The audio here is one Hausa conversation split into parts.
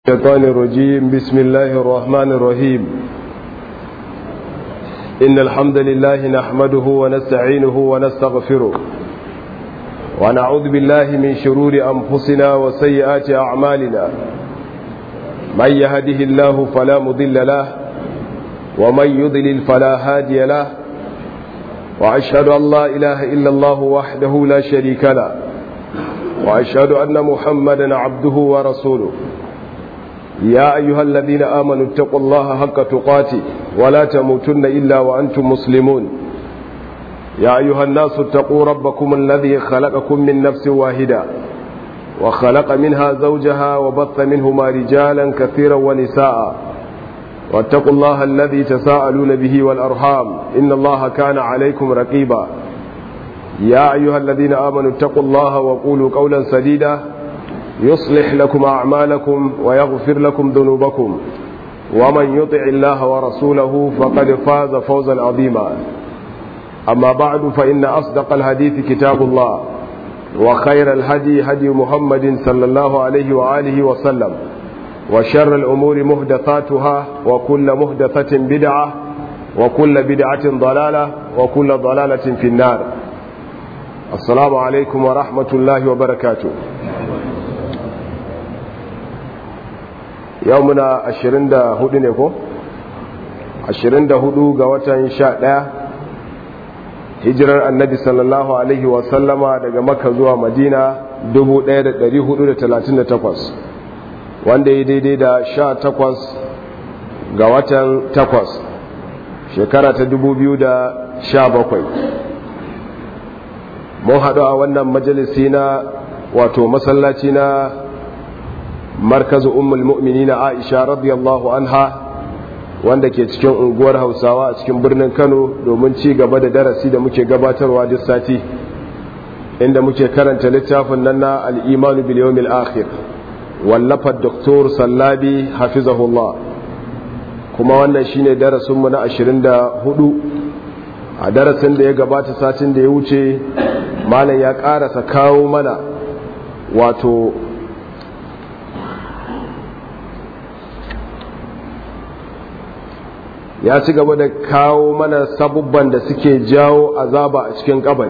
الشيطان الرجيم بسم الله الرحمن الرحيم إن الحمد لله نحمده ونستعينه ونستغفره ونعوذ بالله من شرور أنفسنا وسيئات أعمالنا من يهده الله فلا مضل له ومن يضلل فلا هادي له وأشهد أن لا إله إلا الله وحده لا شريك له وأشهد أن محمدا عبده ورسوله يا أيها الذين آمنوا اتقوا الله حق تقاته ولا تموتن إلا وأنتم مسلمون يا أيها الناس اتقوا ربكم الذي خلقكم من نفس واحدة وخلق منها زوجها وبث منهما رجالا كثيرا ونساء واتقوا الله الذي تساءلون به والأرحام إن الله كان عليكم رقيبا يا أيها الذين آمنوا اتقوا الله وقولوا قولا سديدا يصلح لكم أعمالكم ويغفر لكم ذنوبكم ومن يطع الله ورسوله فقد فاز فوزا عظيما أما بعد فإن أصدق الحديث كتاب الله وخير الهدي هدي محمد صلى الله عليه وآله وسلم وشر الأمور مهدثاتها وكل مهدثة بدعة وكل بدعة ضلالة وكل ضلالة في النار السلام عليكم ورحمة الله وبركاته yau muna 24 ne ko 24 ga watan 11 hijirar annabi sallallahu alaihi wasallama daga maka zuwa madina 1438 wanda ya daidai da 18 ga watan 8 shekara ta 2017 mun haɗu a wannan majalisi na wato masallaci na markazu ummul mu'minina Aisha radiyallahu anha wanda ke cikin unguwar Hausawa a cikin birnin Kano domin ci gaba da darasi da muke gabatarwa duk sati inda muke karanta littafin nan na al-Iman bil yawmil akhir wallafar Dr. Sallabi hafizahullah kuma wannan shine darasin mu na 24 a darasin da ya gabata satin da ya wuce malam ya karasa kawo mana wato ya ci gaba da kawo mana sabubban da suke jawo azaba a cikin kabari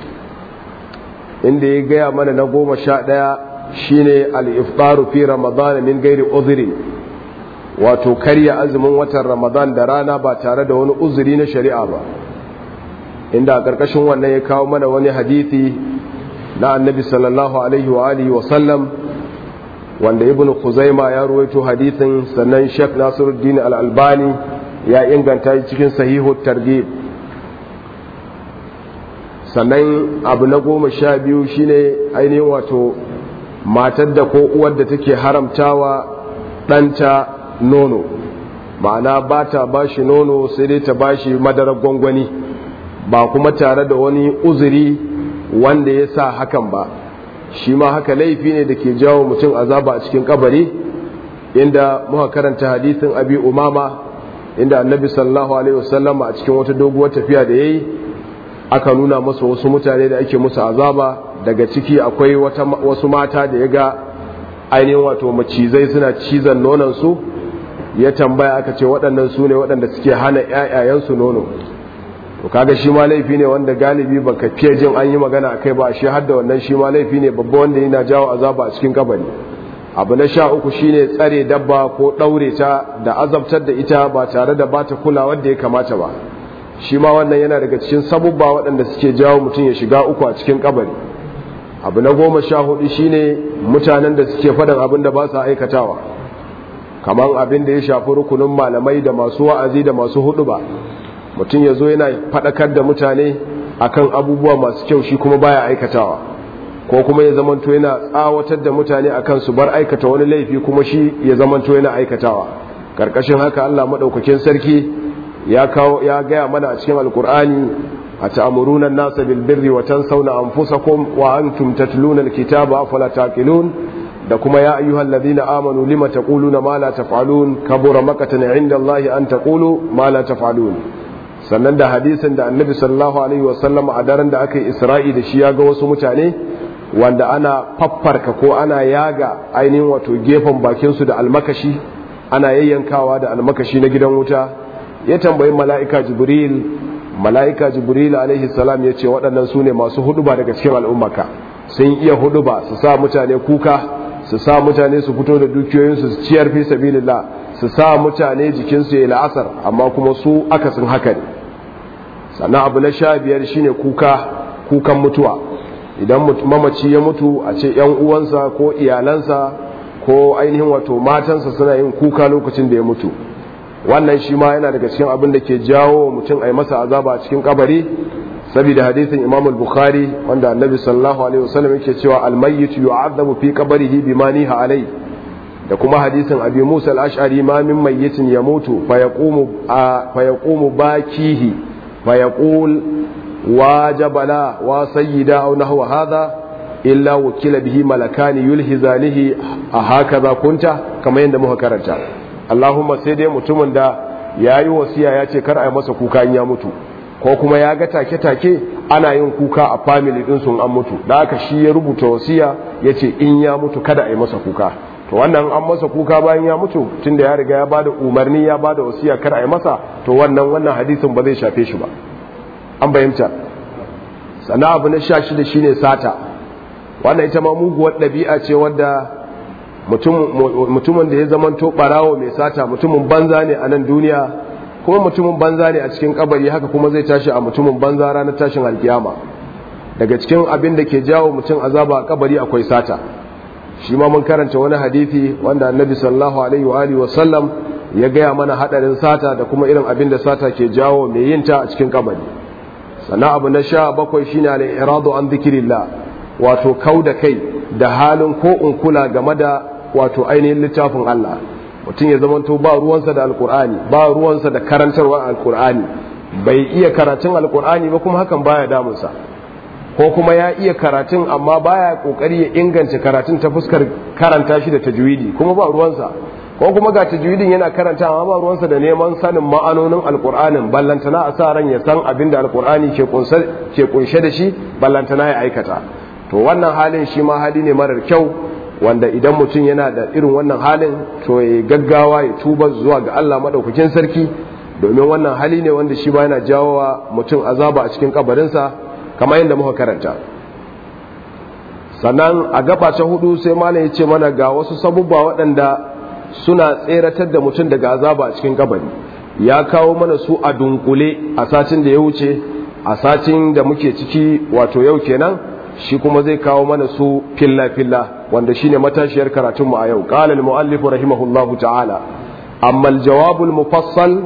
inda ya gaya mana na goma sha ɗaya shine al-iftaru fi ramadan min gairi uzuri wato karya azumin watan ramadan da rana ba tare da wani uzuri na shari'a ba inda a ƙarƙashin wannan ya kawo mana wani hadithi na annabi sallallahu alaihi wa alihi wa sallam wanda ibn khuzaima ya ruwaito hadithin sannan shek nasiruddin al-albani ya inganta cikin sahihu targhib sannan abu na goma sha biyu shine ainihin wato matar da ko uwar da take haramtawa ɗanta nono ma'ana ba ta ba shi nono sai dai ta ba shi madarar gwangwani ba kuma tare da wani uzuri wanda ya sa hakan ba shi ma haka laifi ne da ke jawo mutum azaba a cikin kabari inda muka karanta hadisin abi umama inda annabi sallallahu alaihi wasallam a cikin wata doguwar tafiya da yayi aka nuna masa wasu mutane da ake musu azaba daga ciki akwai wata wasu mata da ya ga ainihin wato macizai suna cizon nonon su ya tambaya aka ce waɗannan su ne waɗanda suke hana ƴaƴayensu nono to kaga shi ma laifi ne wanda galibi baka fiye jin an yi magana akai ba shi har da wannan shi ma laifi ne babba wanda yana jawo azaba a cikin kabari abu na sha uku shine tsare dabba ko ɗaure ta da azabtar da ita ba tare da bata kula wadda ya kamata ba shi ma wannan yana daga cikin sabubba waɗanda suke jawo mutum ya shiga uku a cikin kabari abu na goma sha hudu shine mutanen da suke faɗin abin da ba sa aikatawa kamar abin da ya shafi rukunin malamai da masu wa'azi da masu hudu ba mutum ya zo yana faɗakar da mutane akan abubuwa masu kyau shi kuma baya aikatawa ko kuma ya zamanto yana tsawatar da mutane akan su bar aikata wani laifi kuma shi ya zamanto yana aikatawa karkashin haka Allah madaukakin sarki ya kawo ya gaya mana a cikin alkur'ani a ta'muruna an-nasa bil birri wa tansawna anfusakum wa antum tatluna al-kitaba afala taqilun da kuma ya ayyuhal ladina amanu lima taquluna ma la taf'alun kabura makatan 'inda Allah an taqulu ma la taf'alun sannan da hadisin da annabi sallallahu alaihi wasallam a daren da aka yi isra'i da shi ya ga wasu mutane wanda ana faffarka ko ana yaga ainihin wato gefen bakinsu da almakashi ana yayyankawa da almakashi na gidan wuta ya tambayi mala'ika jibril mala'ika jibril alaihi salam ya ce waɗannan su ne masu huduba daga cikin al'ummaka sun iya huduba su sa mutane kuka su sa mutane su fito da dukiyoyinsu su ciyar fi sabilillah su sa mutane jikinsu ya la'asar amma kuma su akasin haka ne sannan abu na sha biyar shine kuka kukan mutuwa idan mamaci ya mutu a ce yan uwansa ko iyalansa ko ainihin wato matansa suna yin kuka lokacin da ya mutu wannan shi ma yana daga cikin abin da ke jawo mutum a yi masa azaba a cikin kabari saboda hadisin imam al-bukhari wanda annabi sallallahu alaihi wasallam yake cewa al-mayyit yu'adhabu fi qabrihi bima niha alai da kuma hadisin abi musa al-ash'ari ma min mayyitin yamutu fa yaqumu fa yaqumu bakihi fa yaqul wa jabala wa sayyida aw nahwa hadha illa wukila bihi malakani yulhizanihi a hakaza kunta kamar yadda muka karanta Allahumma sai dai mutumin da yayi wasiya ya ce kar a yi masa kuka in ya mutu ko kuma ya ga take-take ana yin kuka a family din sun an mutu da aka shi ya rubuta wasiya ya ce in ya mutu kada a yi masa kuka to wannan an masa kuka bayan ya mutu tunda ya riga ya bada umarni ya bada wasiya kar a yi masa to wannan wannan hadisin ba zai shafe shi ba an bayyanta sana abu na sha shida shine sata wannan ita ma muguwar ɗabi'a ce wadda mutumin da ya zamanto ɓarawo mai sata mutumin banza ne a nan duniya kuma mutumin banza ne a cikin kabari haka kuma zai tashi a mutumin banza ranar tashin alkiyama daga cikin abin da ke jawo mutum azaba a kabari akwai sata shi ma mun karanta wani hadithi wanda annabi sallallahu alaihi wa alihi wasallam ya gaya mana hadarin sata da kuma irin abin da sata ke jawo mai yin ta a cikin kabari sannan abu na sha bakwai shine al-iradu an dhikrillah wato kau da kai da halin ko in kula game da wato ainihin littafin Allah mutum ya zamanto ba ruwansa da alkur'ani ba ruwansa da karantarwa alkur'ani bai iya karatun alkur'ani ba kuma hakan baya damunsa ko kuma ya iya karatun amma baya kokari ya inganta karatun ta fuskar karanta shi da tajwidi kuma ba ruwansa ko kuma ga tajwidin yana karanta amma ba ruwansa da neman sanin ma'anonin alkur'anin ballantana a sa ran ya san abin da alkur'ani ke kunshe da shi ballantana ya aikata to wannan halin shi ma hali ne marar kyau wanda idan mutum yana da irin wannan halin to ya gaggawa ya tuba zuwa ga Allah madaukakin sarki domin wannan hali ne wanda shi ba yana jawo wa mutum azaba a cikin kabarinsa kamar yadda muka karanta sannan a gaba ta hudu sai malam ya ce mana ga wasu sabubba waɗanda suna tseratar da mutum daga azaba a cikin kabari ya kawo mana su a dunkule a satin da ya wuce a satin da muke ciki wato yau kenan shi kuma zai kawo mana su filla-filla wanda shine matashiyar karatunmu a yau qala al-muallif rahimahullahu ta'ala amma al-jawab al-mufassal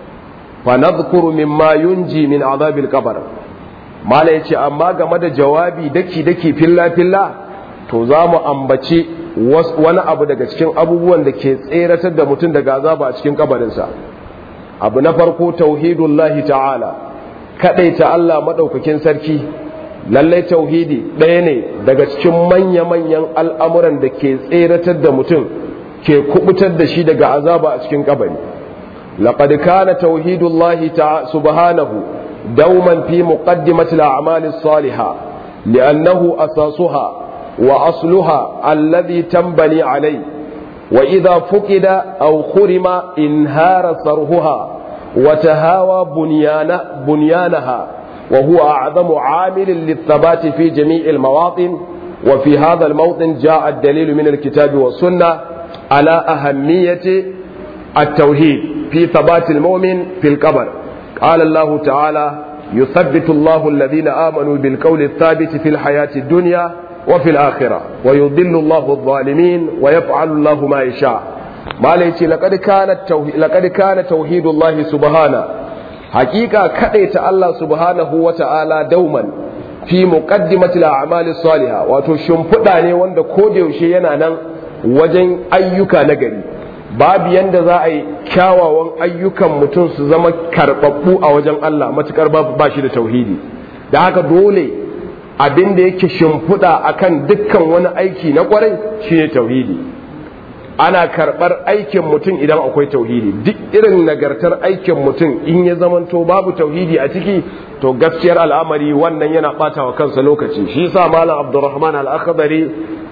fa nadhkuru mimma yunji min adhab al-qabr mala yace amma game da jawabi daki daki filla-filla to za mu ambaci wani abu daga cikin abubuwan da ke tseratar da mutum daga azaba a cikin kabarinsa abu na farko tauhidullahi ta'ala kadaita Allah madaukakin sarki lallai tauhidi ɗaya ne daga cikin manya-manyan al'amuran da ke tseratar da mutum ke kubutar da shi daga azaba a cikin kabari laqad kana tauhidullahi ta subhanahu dauman fi muqaddimati al-a'mali as-salihah li'annahu asasuha wa asluha alladhi tanbali alai wa idha fuqida aw khurima inhara sarhuha wa tahawa bunyana bunyanaha وهو أعظم عامل للثبات في جميع المواطن وفي هذا الموطن جاء الدليل من الكتاب والسنة على أهمية التوحيد في ثبات المؤمن في القبر قال الله تعالى يثبت الله الذين آمنوا بالقول الثابت في الحياة الدنيا وفي الآخرة ويضل الله الظالمين ويفعل الله ما يشاء ما ليتي لقد كان التوحيد لقد كان توحيد الله سبحانه hakika ta Allah subhanahu wa ta'ala dauman fi muqaddimati al-a'mali salihah wato shimfiɗa ne wanda ko da yaushe yana nan wajen ayyuka na gari babu yanda za a yi kyawawan ayyukan mutum su zama karɓaɓɓu a wajen Allah matukar babu ba shi da tauhidi da haka dole abin da yake shimfiɗa akan dukkan wani aiki na kwarai shine tauhidi ana karɓar aikin mutum idan akwai tauhidi duk irin nagartar aikin mutum in ya zamanto babu tauhidi a ciki to gaskiyar al'amari wannan yana ɓata wa kansa lokaci shi sa malam abdurrahman al-akhdari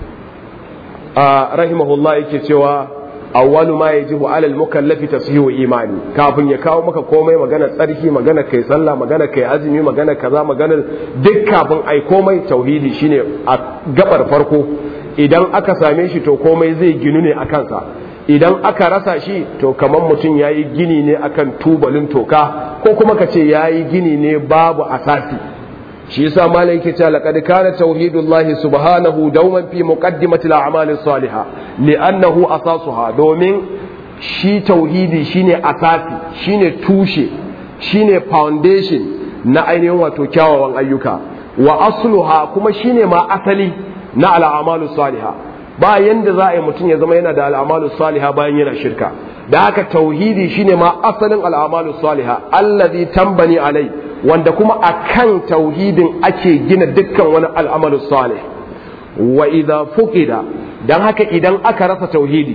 a rahimahullah yake cewa awwalu ma yajibu ala al-mukallafi tashihu imani kafin ya kawo maka komai magana tsarki magana kai sallah magana kai azumi magana kaza magana duk kafin ai komai tauhidi shine a gabar farko idan aka same shi to komai zai ginu ne a kansa idan aka rasa shi to kamar mutum ya yi gini ne akan tubalin toka ko kuma ka ce ya yi gini ne babu asasi shi yasa malam yake cewa laqad kana tauhidullahi subhanahu dauman fi muqaddimati al-a'mal as-salihah li'annahu asasuha domin shi tauhidi shine asasi shine tushe shine foundation na ainihin wato kyawawan ayyuka wa asluha kuma shine ma asali na al'amalu saliha ba yanda za a yi mutum ya zama yana da al'amalu saliha bayan yana shirka da haka tauhidi shine ma asalin al'amalu saliha allazi tambani alai wanda kuma akan tauhidin ake gina dukkan wani al'amalu salih wa idza fuqida dan haka idan aka rasa tauhidi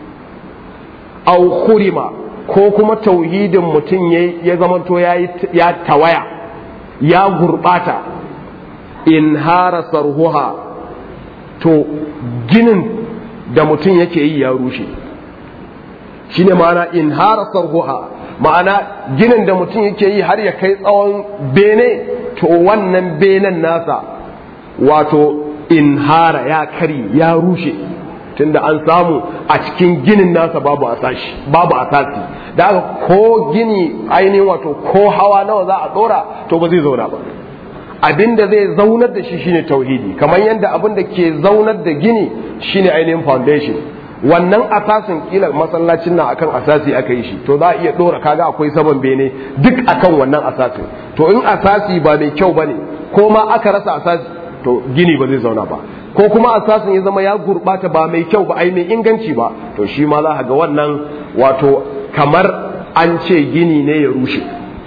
aw khurima ko kuma tauhidin mutum ya zamanto ya tawaya ya gurbata in hara sarhuha to ginin da mutum yake yi ya rushe shi ne ma'ana in hara sarhuha ma'ana ginin da mutum yake yi har ya kai tsawon bene to wannan benen nasa wato in hara ya kari ya rushe tunda an samu a cikin ginin nasa babu asasi babu asasi da haka ko gini ainihin wato ko hawa nawa za a dora to ba zai zauna ba abin da zai zaunar da shi shine tauhidi kamar yadda abin da ke zaunar da gini shine ainihin foundation wannan asasin kila masallacin nan akan asasi aka yi shi to za a iya dora kaga akwai saman bene duk akan wannan asasin to in asasi ba mai kyau bane ko ma aka rasa asasi to gini ba zai zauna ba ko kuma asasin ya zama ya gurbata ba mai kyau ba ai mai inganci ba to shi ma za ga wannan wato kamar an ce gini ne ya rushe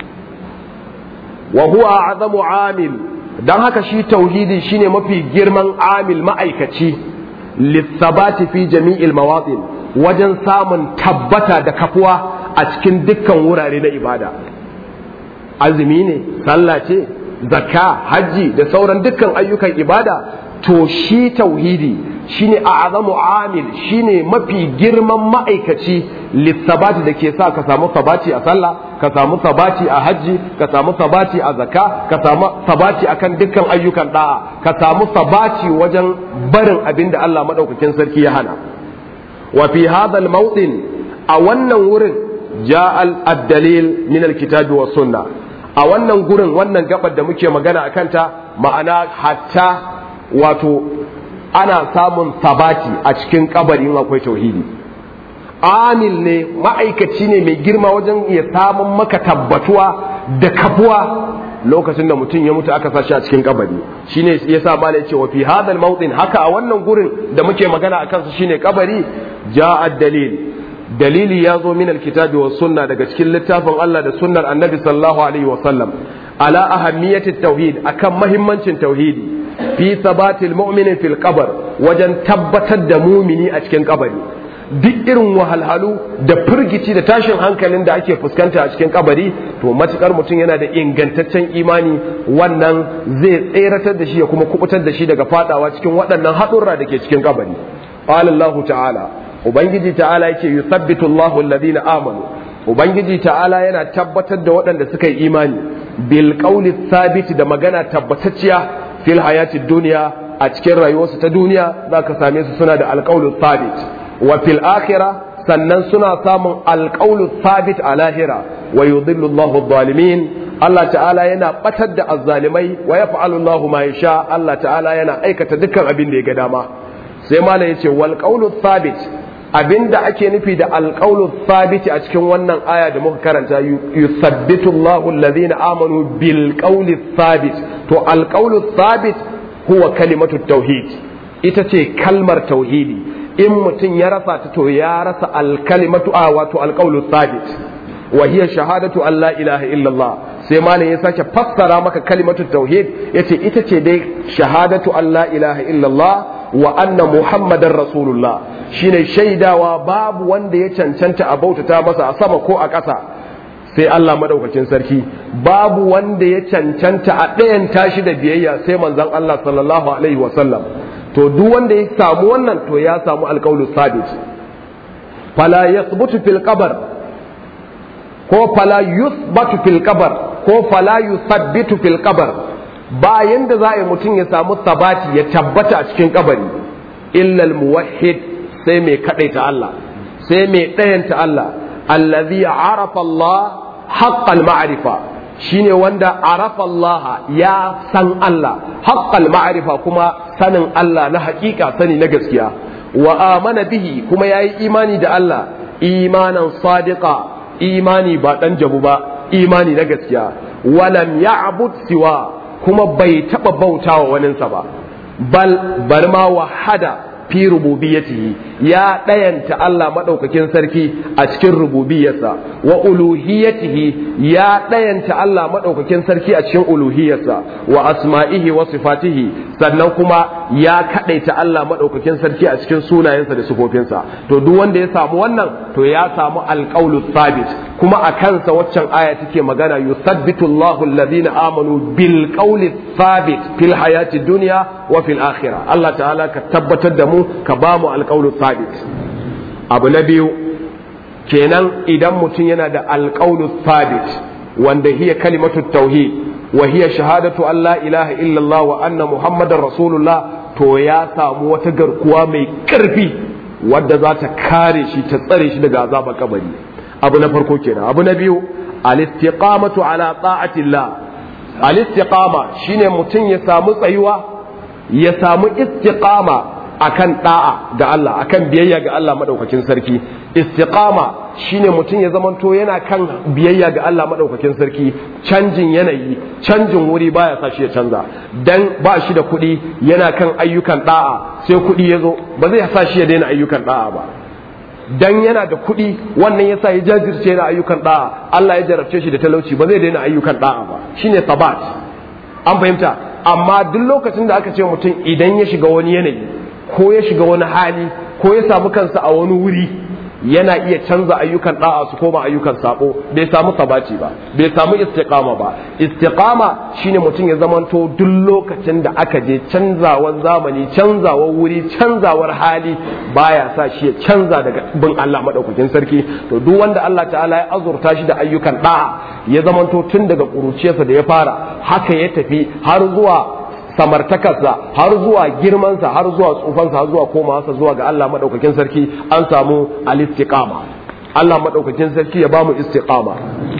wa huwa azamu amil dan haka shi tauhidi shine mafi girman amil ma'aikaci lissabati fi jami'il mawatin wajen samun tabbata da kafuwa a cikin dukkan wurare na ibada azumi ne sallah ce zakka hajji da sauran dukkan ayyukan ibada to shi tauhidi shine a'zamu amil shine mafi girman ma'aikaci lissabati da ke sa ka samu sabati a sallah ka samu sabati a hajji ka samu sabati a zakka ka samu sabati akan dukkan ayyukan da'a ka samu sabati wajen barin abin da Allah madaukakin sarki ya hana wa fi hadha al-mawdin a wannan wurin ja'a ad-dalil min al-kitabi was sunnah a wannan gurin wannan gabar da muke magana akan ta ma'ana hatta wato ana samun sabati a cikin kabarin akwai tauhidi amil ne ma'aikaci ne mai girma wajen ya samun maka tabbatuwa da kafuwa lokacin da mutum ya mutu aka sashi a cikin kabari shine yasa mala yace wa fi hadal mawdin haka a wannan gurin da muke magana a kansa shine kabari ja'a dalil dalili ya zo min alkitabi was sunna daga cikin littafin Allah da sunnar annabi sallallahu alaihi wa sallam ala ahammiyati tauhid akan mahimmancin tauhidi fi sabatil mu'minin fil qabr wajen tabbatar da mumini a cikin kabari duk irin wahalhalu da firgici da tashin hankalin da ake fuskanta a cikin kabari to matukar mutum yana da ingantaccen imani wannan zai tseratar da shi ya kuma kubutar da shi daga fadawa cikin waɗannan haɗurra da ke cikin kabari qala Allah ta'ala ubangiji ta'ala yake yuthabbitu Allahu alladhina amanu ubangiji ta'ala yana tabbatar da waɗanda suka yi imani bil qawli thabit da magana tabbatacciya fil hayati duniya a cikin rayuwarsu ta duniya zaka same su suna da alqawlu thabit wa fil akhirah sannan suna samun alqawlu thabit a lahira wa yudhillu Allahu adh-dhalimin Allah ta'ala yana batar da azzalimai wa yaf'alu Allahu ma yasha Allah ta'ala yana aikata dukkan abin da ya ga dama sai malam yace wal qawlu thabit abinda ake nufi da alqawlu thabit a cikin wannan aya da muka karanta yusabbitu Allahu alladhina amanu bil qawli thabit to alqawlu thabit huwa kalimatu tauhid ita ce kalmar tauhidi in mutum ya rasa ta to ya rasa alkalimatu a wato alqawlu thabit wa hiya shahadatu an la ilaha illallah sai malam ya sake fassara maka kalimatu tauhid yace ita ce dai shahadatu an la ilaha illallah wa anna muhammadar rasulullah shine shaidawa babu wanda ya cancanta a bautata masa a sama ko a ƙasa sai Allah madaukakin sarki babu wanda ya cancanta a ɗayan tashi da biyayya sai manzon Allah sallallahu alaihi wasallam to duk wanda ya samu wannan to ya samu alƙawlu sabit fala yathbutu fil qabr ko fala yuthbatu fil qabr ko fala yuthabbitu fil qabr bayan da za a yi mutum ya samu sabati ya tabbata a cikin kabari illa al muwahhid sai mai kadaita Allah sai mai ɗayanta Allah allazi arafa Allah haqqal ma'rifa shine wanda arafa Allah ya san Allah haqqal ma'rifa kuma sanin Allah na hakika sani na gaskiya wa amana bihi kuma yayi imani da Allah imanan sadiqa imani ba dan jabu ba imani na gaskiya walam ya'bud siwa kuma bai taba bautawa waninsa ba bal bar ma wahada fi rububiyyatihi ya ɗayanta Allah maɗaukakin sarki a cikin rububiyarsa wa uluhiyatihi ya ɗayanta Allah maɗaukakin sarki a cikin uluhiyarsa wa asma'ihi wa sifatihi sannan kuma ya kaɗaita Allah maɗaukakin sarki a cikin sunayensa da sifofinsa to duk wanda ya samu wannan to ya samu alƙaulu sabit kuma a kansa waccan aya take magana yusabbitu Allahu alladhina amanu bil qawli sabit fil hayati dunya wa fil akhirah Allah ta'ala ka tabbatar da mu ka ba mu alƙawlu sabit abu na biyu kenan idan mutum yana da alƙawlu sabit wanda hiya kalimatu tauhid wa hiya shahadatu an la ilaha illallah wa anna muhammadar rasulullah to ya samu wata garkuwa mai ƙarfi wadda za ta kare shi ta tsare shi daga azabar kabari abu na farko kenan abu na biyu al-istiqamatu ala ta'atillah al-istiqama shine mutum ya samu tsayuwa ya samu istiqama akan da'a ga Allah akan biyayya ga Allah madaukakin sarki istiqama shine mutum ya zamanto yana kan biyayya ga Allah madaukakin sarki canjin yanayi canjin wuri baya sa shi ya canza dan ba shi da kuɗi yana kan ayyukan da'a sai kuɗi ya zo ba zai sa shi ya daina ayyukan da'a ba dan yana da kuɗi wannan yasa ya jajirce da ayyukan da'a Allah ya jarabce shi da talauci ba zai daina ayyukan da'a ba shine sabat an fahimta amma duk lokacin da aka ce mutum idan ya shiga wani yanayi ko ya shiga wani hali ko ya samu kansa a wani wuri yana iya canza ayyukan da'a su koma ayyukan sabo bai samu sabaci ba bai samu istiqama ba istiqama shine mutum ya zamanto duk lokacin da aka je canzawar zamani canzawar wuri canzawar hali baya sa shi ya canza daga bin Allah madaukakin sarki to duk wanda Allah ta'ala ya azurta shi da ayyukan da'a ya zamanto tun daga kuruciyarsa da ya fara haka ya tafi har zuwa samartakarsa har zuwa girmansa har zuwa tsufansa har zuwa komawarsa zuwa ga Allah madaukakin sarki an samu al-istiqama Allah madaukakin sarki ya bamu istiqama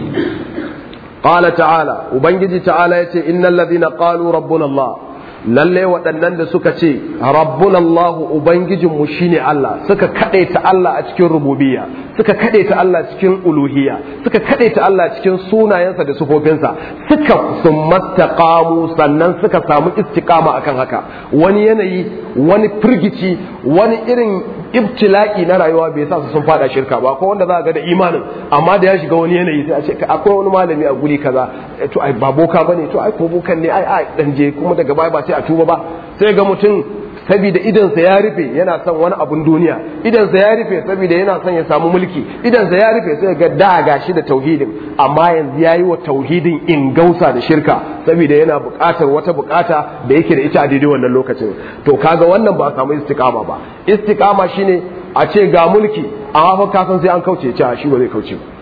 qala ta'ala ubangiji ta'ala yace innal ladhina qalu rabbuna Allah lalle waɗannan da suka ce rabbuna Allah ubangijinmu shine Allah suka kadaita Allah a cikin rububiyya suka kadaita Allah cikin uluhiyya suka kadaita Allah cikin sunayensa da sufofinsa suka sumattaqamu sannan suka samu istiqama akan haka wani yanayi wani firgici wani irin ibtila'i na rayuwa bai sa su sun fada shirka ba ko wanda za ga da imanin amma da ya shiga wani yanayi sai a ce akwai wani malami a guri kaza to ai ba boka bane to ai ko bokan ne ai ai dan je kuma daga baya ba sai a tuba ba sai ga mutum saboda idansa ya rufe yana son wani abun duniya idansa ya rufe saboda yana son ya samu mulki idansa ya rufe sai ga da gashi da tauhidin amma yanzu yayi wa tauhidin in gausa da shirka saboda yana buƙatar wata buƙata da yake da ita a daidai wannan lokacin to kaga wannan ba a samu istiqama ba istiqama shine a ce ga mulki amma fa ka san sai an kauce ce shi ba zai kauce ba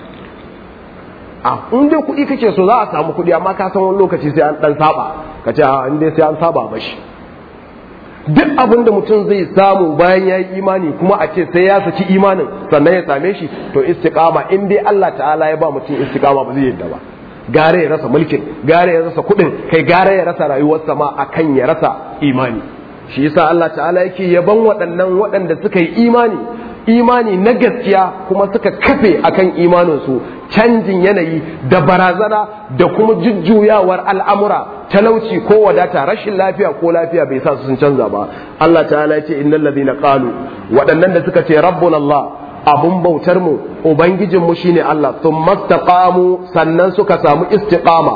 a in dai kuɗi kake so za a samu kuɗi amma ka san wani lokaci sai an dan saba ka ce a in dai sai an saba mashi duk abin da mutum zai samu bayan ya yi imani kuma a ce sai ya saki imanin sannan ya same shi to istiqama in dai Allah ta'ala ya ba mutum istiqama ba zai yadda ba gare ya rasa mulkin gare ya rasa kuɗin kai gare ya rasa rayuwarsa ma akan ya rasa imani shi yasa Allah ta'ala yake yaban waɗannan waɗanda suka yi imani imani na gaskiya kuma suka kafe akan imaninsu canjin yanayi da barazana da kuma jujjuyawar al'amura talauci ko wadata rashin lafiya ko lafiya bai sa su sun canza ba Allah ta'ala ya ce innal ladina qalu waɗannan da suka ce rabbuna Allah abun bautar mu ubangijin mu shine Allah thumma istaqamu sannan suka samu istiqama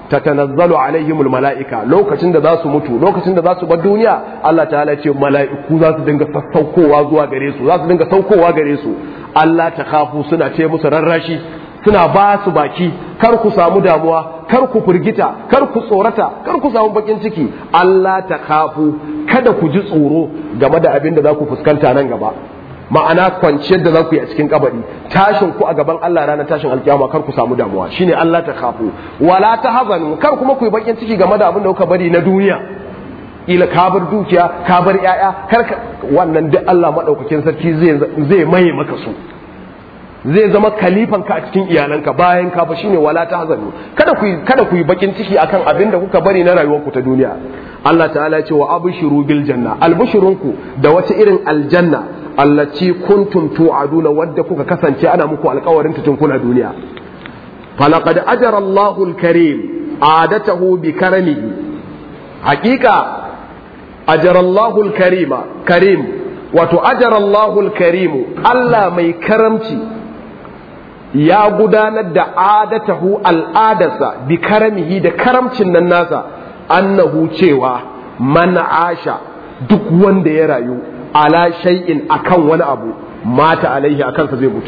tatanazzalu alaihimul mala'ika lokacin da za su mutu lokacin da za su bar duniya Allah ta'ala ya ce mala'iku za su dinga sassaukowa zuwa gare su za su dinga saukowa gare su Allah ta khafu suna ce musu rarrashi suna ba su baki kar ku samu damuwa kar ku firgita kar ku tsorata kar ku samu bakin ciki Allah ta khafu kada ku ji tsoro game da abin da za ku fuskanta nan gaba ma'ana kwanciyar da za ku yi a cikin kabari tashin ku a gaban Allah ranar tashin alkiyama kar ku samu damuwa shine Allah ta khafu wala ta hazanu kar kuma ku yi bakin ciki game da abin da kuka bari na duniya ila ka bar dukiya ka bar yaya kar wannan duk Allah madaukakin sarki zai zai maye maka su zai zama kalifan ka a cikin iyalanka bayan ka fa shine wala ta hazanu kada ku kada ku yi bakin ciki akan abin da kuka bari na rayuwarku ta duniya Allah ta'ala ya ce wa abshiru bil janna albushrunku da wata irin aljanna allaci kuntum tu'aduna wadda kuka kasance ana muku alƙawarin ta tun kuna duniya falaqad ajara Allahu al-karim adatahu bi karamihi haqiqa ajara Allahu al-karima karim wato ajara Allahu al-karim Allah mai karamci ya gudanar da adatahu al'adarsa bi karamihi da karamcin nan nasa annahu cewa man asha duk wanda ya rayu ala shay'in akan wani abu mata alaihi akan sa zai mutu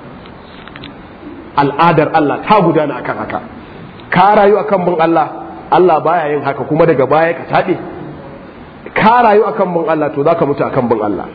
al'adar Allah ta gudana akan haka ka rayu akan bin Allah Allah baya yin haka kuma daga baya ka taɓe ka rayu akan bin Allah to zaka mutu akan bin Allah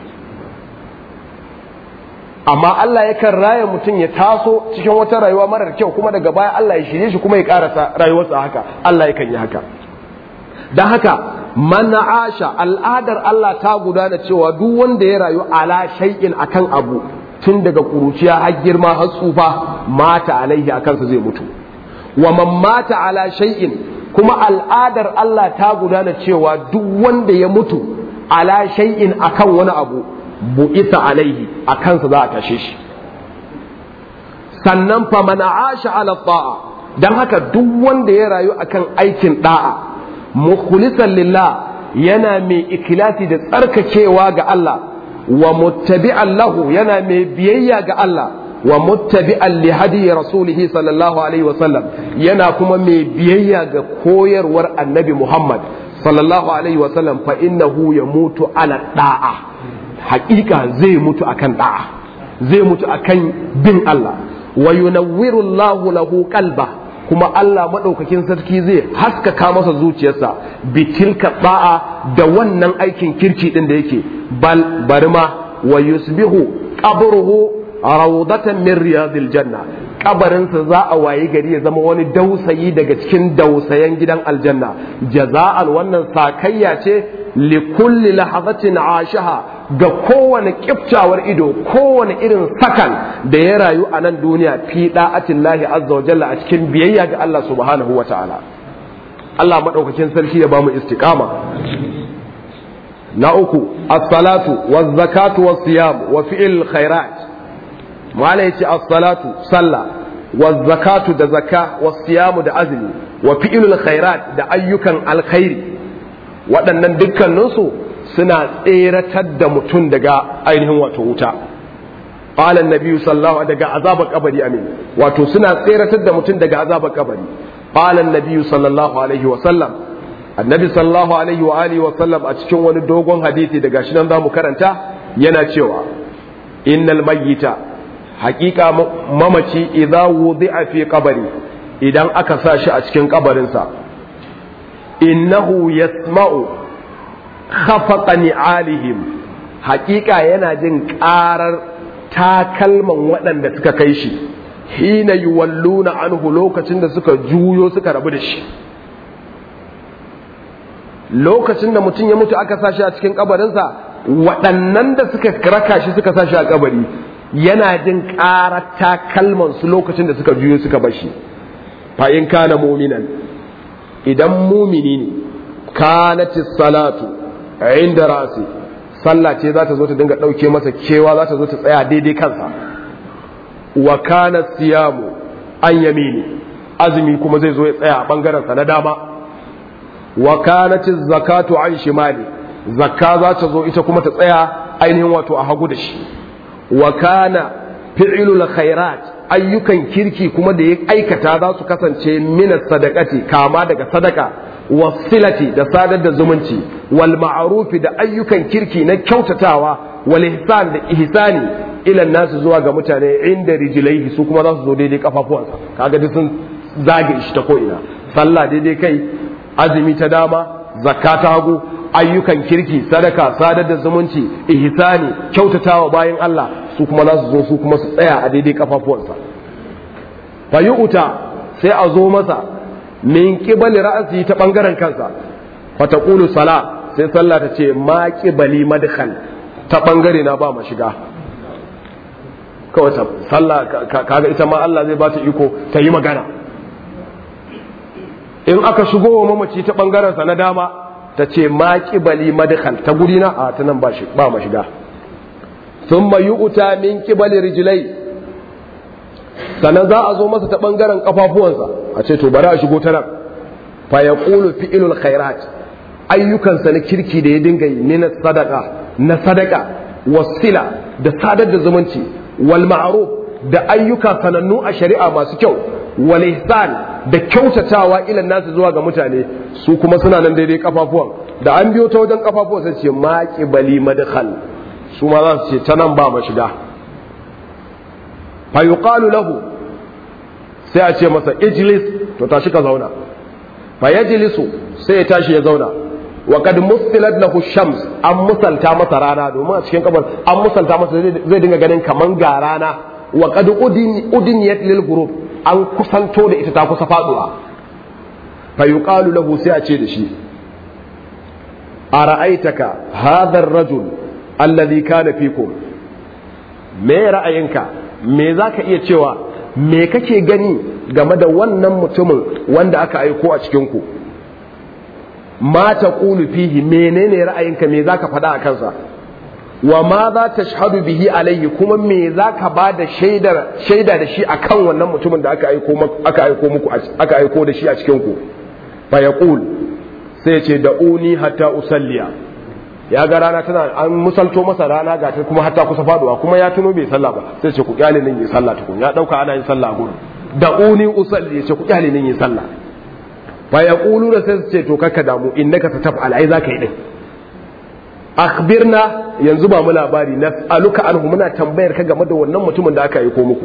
amma Allah yakan raya mutum ya taso cikin wata rayuwa marar kyau kuma daga baya Allah ya shirye shi kuma ya karasa rayuwarsa haka Allah yakan yi haka don haka man asha al'adar Allah ta gudana cewa duk wanda ya rayu ala shay'in akan abu tun daga kuruciya har girma har tsufa mata alaihi akan sa zai mutu wa man mata ala shay'in kuma al'adar Allah ta gudana cewa duk wanda ya mutu ala shay'in akan wani abu bu'ita alaihi akan sa za a tashe shi sannan fa man asha ala ta'a dan haka duk wanda ya rayu akan aikin da'a mukhlisan lillah yana mai ikilasi da tsarkakewa ga Allah wa muttabi'an lahu yana mai biyayya ga Allah wa muttabi'an li hadi rasulih sallallahu alaihi wa sallam yana kuma mai biyayya ga koyarwar annabi Muhammad sallallahu alaihi wa sallam fa innahu yamutu ala da'a haƙiƙa zai mutu akan da'a zai mutu akan bin Allah wa yunawwiru Allahu lahu qalba kuma Allah maɗaukakin sarki zai haskaka masa zuciyarsa bitilka ba'a da wannan aikin kirki ɗin da yake bal bari ma wa yusbihu qabruhu rawdatan min riyadil janna kabarinsa za a wayi gari ya zama wani dausayi daga cikin dausayen gidan aljanna jaza'an wannan sakayya ce li kulli lahazatin ashaha ga kowane kiftawar ido kowane irin sakan da ya rayu a nan duniya fi da'atin lahi azza wa jalla a cikin biyayya ga Allah subhanahu wa ta'ala Allah maɗaukakin sarki ya bamu istiqama na uku as-salatu waz-zakatu was-siyam wa fi'l khairat mala yace as-salatu sallah waz-zakatu da zakka was-siyam da azumi wa fi'l khairat da ayyukan alkhairi waɗannan dukkaninsu suna tseratar da mutum daga ainihin wato wuta qala annabi sallallahu daga azabar kabari amin wato suna tseratar da mutum daga azabar kabari qala annabi sallallahu alaihi wa sallam annabi sallallahu alaihi wa alihi wa sallam a cikin wani dogon hadisi daga shi nan zamu karanta yana cewa innal mayyita haqiqa mamaci idza wudi'a fi qabri idan aka sa shi a cikin kabarinsa innahu yasma'u khafaqa ni'alihim haƙiƙa yana jin ƙarar takalman waɗanda suka kai shi hina yuwalluna anhu lokacin da suka juyo suka rabu da shi lokacin da mutum ya mutu aka sashi a cikin kabarinsa waɗannan da suka raka shi suka sashi a kabari yana jin ƙarar takalman su lokacin da suka juyo suka bar shi fa in kana mu'minan idan mumini ne kanatis salatu inda rasi sallah ce za ta zo ta dinga ɗauke masa kewa za ta zo ta tsaya daidai kansa wa kana siyamu an yamini azumi kuma zai zo ya tsaya a ɓangarensa na dama wa kanatiz zakatu an shimali zakka za ta zo ita kuma ta tsaya ainihin wato a hagu da shi wa kana fi'ilul khairat ayyukan kirki kuma da ya aikata za su kasance mina sadakati kama daga sadaka wasilati da sadar da zumunci wal ma'rufi da ayyukan kirki na kyautatawa wal ihsan da ihsani ila nasu zuwa ga mutane inda rijilaihi su kuma za su zo daidai kafafuwansa kaga duk sun zage shi ta ko ina sallah daidai kai azumi ta dama zakka ta hagu ayyukan kirki sadaka sadar da zumunci ihsani kyautatawa bayan Allah su kuma za su zo su kuma su tsaya a daidai kafafuwansa fayu'uta sai a zo masa min qibali ra'si ta bangaren kansa fa taqulu sala sai sallah ta ce ma qibali madkhal ta bangare na ba ma shiga kawai sallah kaga ita ma Allah zai ba ta iko ta yi magana in aka shigo wa mamaci ta bangaren sa na dama ta ce ma qibali madkhal ta guri na a ta nan ba shi ba ma shiga thumma yu'ta min qibali rijlai sannan za a zo masa ta bangaren kafafuwansa a ce to bari a shigo ta nan fa yaqulu fi'lul khairat ayyukansa na kirki da ya dinga yi ne na sadaka na sadaka wasila da sadar da zumunci wal ma'ruf da ayyuka sanannu a shari'a masu kyau wal ihsan da kyautatawa ilan nasu zuwa ga mutane su kuma suna nan daidai kafafuwan da an biyo ta wajen kafafuwan sai ce maqi bali madkhal su ma za su ce ta nan ba ma shiga fa yuqalu lahu sai a ce masa ijlis to tashi ka zauna fa yajlisu sai ya tashi ya zauna wa kad musilat lahu shams an musalta masa rana domin a cikin kabar an musalta masa zai dinga ganin kaman ga rana wa kad udiniyat lil ghurub an kusanto da ita ta kusa faduwa fa yuqalu lahu sai a ce da shi ara'aitaka hadha ar-rajul alladhi kana fikum me ra'ayinka me zaka iya cewa me kake gani game da wannan mutumin wanda aka aiko a cikin ku ma taqulu fihi menene ra'ayinka me zaka faɗa a kansa wa ma za ta shahadu bihi alayhi kuma me za ka ba da shaida da shi akan wannan mutumin da aka aiko aka aiko muku aka aiko da shi a cikin ku fa yaqul sai ce da uni hatta usalliya ya ga rana tana an musalto masa rana ga ta kuma hatta kusa faduwa kuma ya tuno bai sallah ba sai ce ku kyale nan yi sallah tukun ya dauka ana yin sallah a gurin da uni usalli ya ce ku kyale nan yi sallah fa yaqulu da sai su ce to kakka damu innaka tataf'al ai zaka yi din akhbirna yanzu ba mu labari na aluka anhu muna tambayar ka game da wannan mutumin da aka aiko muku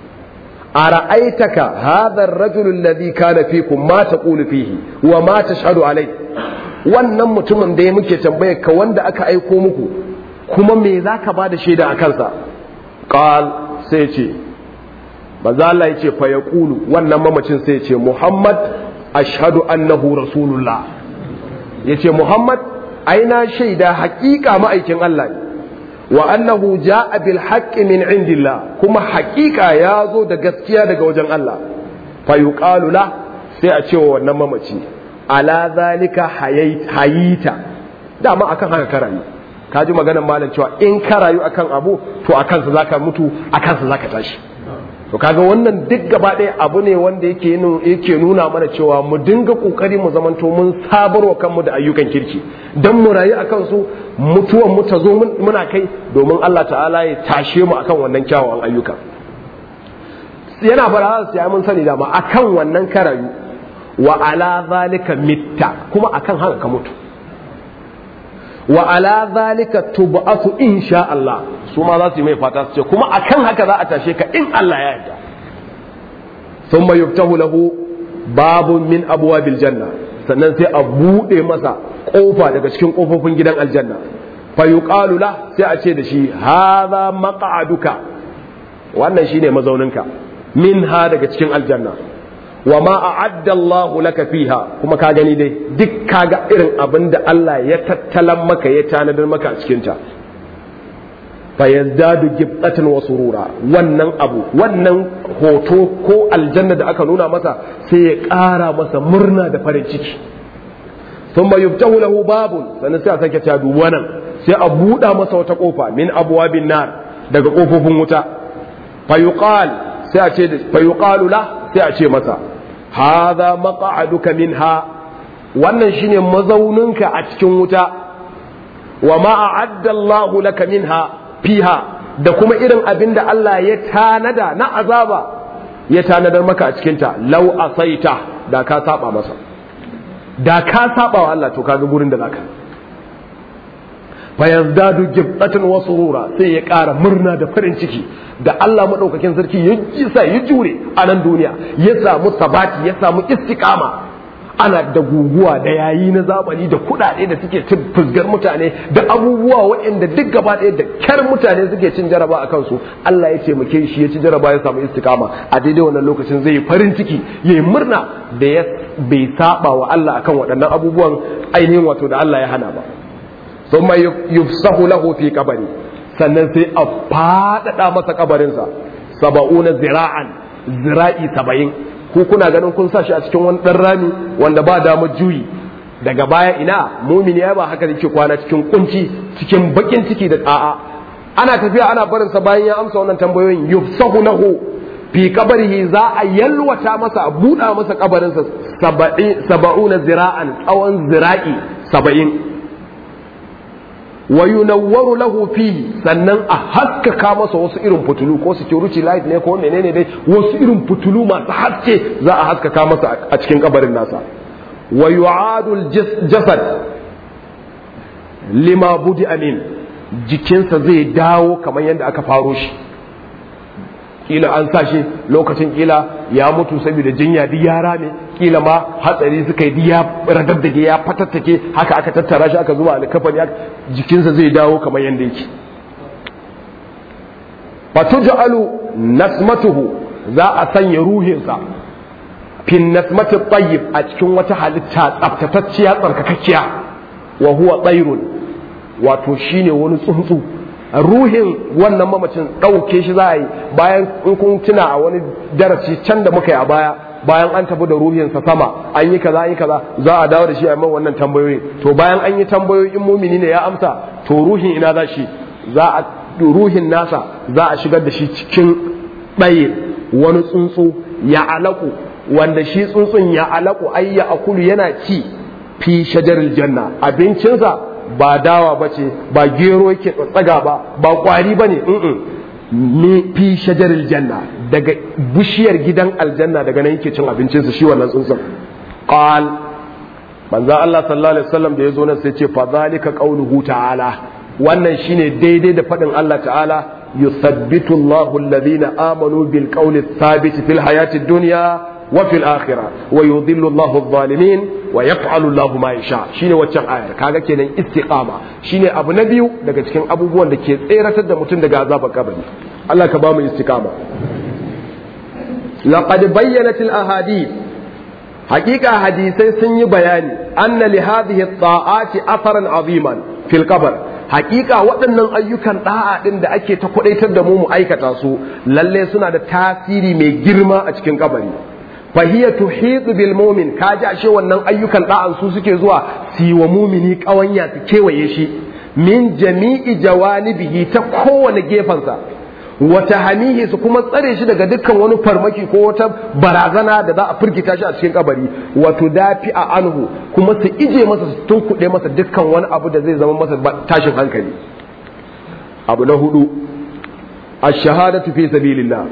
ara'aitaka hadha ar-rajul alladhi kana fikum ma taqulu fihi wa ma tashhadu alai wannan mutumin da ya muke tambayar ka wanda aka aiko muku kuma me zaka ba da shaida a kansa qal sai ce manzo Allah yace fa yaqulu wannan mamacin sai ce Muhammad ashhadu annahu rasulullah yace Muhammad aina shaida haƙiƙa ma'aikin Allah ne wa annahu ja'a bil haqqi min indillah kuma haƙiƙa ya zo da gaskiya daga wajen Allah fa yuqalu la sai a ce wa wannan mamaci ala zalika hayita dama akan haka ka rayu ka ji maganar malam cewa in ka rayu akan abu to akan sa zaka mutu akan sa zaka tashi to kaga wannan duk gaba ɗaya abu ne wanda yake yake nuna mana cewa mu dinga kokari mu zamanto mun sabarwa kanmu da ayyukan kirki dan mu rayu akan su mutuwan mu ta zo muna kai domin Allah ta'ala ya tashe mu akan wannan kyawawan ayyuka yana fara sai mun sani dama akan wannan ka rayu wa ala zalika mitta kuma akan haka ka mutu wa ala zalika tub'atu insha Allah su ma za su yi mai fata su ce kuma akan haka za a tashe ka in Allah ya yarda thumma yuftahu lahu babun min abwabil janna sannan sai a bude masa kofa daga cikin kofofin gidan aljanna fa yuqalu la sai a ce da shi hadha maq'aduka wannan shine mazauninka min ha daga cikin aljanna wa ma a'adda Allahu laka fiha kuma ka gani dai duk kaga irin abin da Allah ya tattalan maka ya tanadar maka a cikin ta fa yazdadu gibtatan wa surura wannan abu wannan hoto ko aljanna da aka nuna masa sai ya ƙara masa murna da farin ciki thumma yuftahu lahu babun sannan sai a sake ta dubu nan sai a buɗa masa wata kofa min abwabin nar daga kofofin wuta fa yuqal sai a ce fa yuqalu la sai a ce masa hadha maq'aduka minha wannan shine mazauninka a cikin wuta wa ma a'adda Allahu laka minha fiha da kuma irin abin da Allah ya tanada na azaba ya tanadar maka a cikinta lau asaita da ka saba masa da ka saba wa Allah to kaga gurin da zaka fa yazdadu gibatan wa surura sai ya ƙara murna da farin ciki da Allah madaukakin sarki ya sa ya jure a nan duniya ya samu sabati ya samu istiqama ana da guguwa da yayi na zamani da kuɗaɗe da suke cin fusgar mutane da abubuwa waɗanda duk gaba ɗaya da kyar mutane suke cin jaraba a kansu Allah ya taimake shi ya ci jaraba ya samu istikama a daidai wannan lokacin zai yi farin ciki ya yi murna da ya bai saba wa Allah akan waɗannan abubuwan ainihin wato da Allah ya hana ba thumma yufsahu lahu fi qabri sannan sai a faɗaɗa masa kabarinsa saba'una zira'an zira'i saba'in ku kuna ganin kun sa shi a cikin wani ɗan rami wanda ba damar juyi daga baya ina mumini ya ba haka yake kwana cikin kunci cikin bakin ciki da a'a ana tafiya ana barin sa bayan ya amsa wannan tambayoyin yufsahu lahu fi qabrihi za a yalwata masa a buɗa masa kabarinsa saba'una zira'an tsawon zira'i saba'in wa yunawwaru lahu fihi sannan a haskaka masa wasu irin fitulu ko security light ne ko menene dai wasu irin fitulu masu haske za a haskaka masa a cikin kabarin nasa wa yu'adul jasad lima budi amin jikinsa zai dawo kamar yadda aka faro shi kila an sa shi lokacin kila ya mutu saboda jinya duk yara ne kila ma hatsari suka yi ya radaddage ya fatattake haka aka tattara shi aka zuba alkafani jikinsa zai dawo kamar yadda yake fatuj'alu nasmatuhu za a sanya ruhinsa fin nasmati tayyib a cikin wata halitta tsaftatacciya tsarkakakkiya wa huwa tsairun wato shine wani tsuntsu ruhin wannan mamacin ɗauke shi za a yi bayan in kun tuna a wani darasi can da muka yi a baya bayan an tafi da ruhinsa sama an yi kaza an yi kaza za a dawo da shi a man wannan tambayoyi to bayan an yi tambayoyi in mumini ne ya amsa to ruhin ina za shi za a ruhin nasa za a shigar da shi cikin ɗaye wani tsuntsu ya alaku wanda shi tsuntsun ya alaku ai ya akulu yana ci fi shajaril janna abincinsa ba dawa ba ce ba gero yake tsatsaga ba ba kwari ba ne ne fi shajaril janna daga bishiyar gidan aljanna daga nan yake cin abincinsa shi wannan tsuntsun qal manzon Allah sallallahu alaihi wasallam da yazo nan sai ce fa zalika qauluhu ta'ala wannan shine daidai da fadin Allah ta'ala yuthabbitu Allahu alladhina amanu bil qawli thabit fil hayati dunya wa fil akhirah wa yudhillu Allahu adh-dhalimin wa yaf'alu Allahu ma yasha shine waccan ayar kaga kenan istiqama shine abu na biyu daga cikin abubuwan da ke tseratar da mutum daga azabar kabari Allah ka ba mu istiqama laqad bayyanat al-ahadith haqiqa hadisai sun yi bayani anna li hadhihi at-ta'ati atharan aziman fil qabr haqiqa waɗannan ayyukan da'a din da ake ta kudaitar da mu mu aikata su lalle suna da tasiri mai girma a cikin kabari fahiya tuhitu bil mu'min kaji ashe wannan ayyukan da'an su suke zuwa si wa mumini kawanya su kewaye shi min jami'i jawanibihi ta kowane gefensa wata hamihi su kuma tsare shi daga dukkan wani farmaki ko wata barazana da za a firgita shi a cikin kabari wato dafi a anhu kuma su ije masa su tunkuɗe masa dukkan wani abu da zai zama masa tashin hankali abu na hudu ash-shahadatu fi sabilillah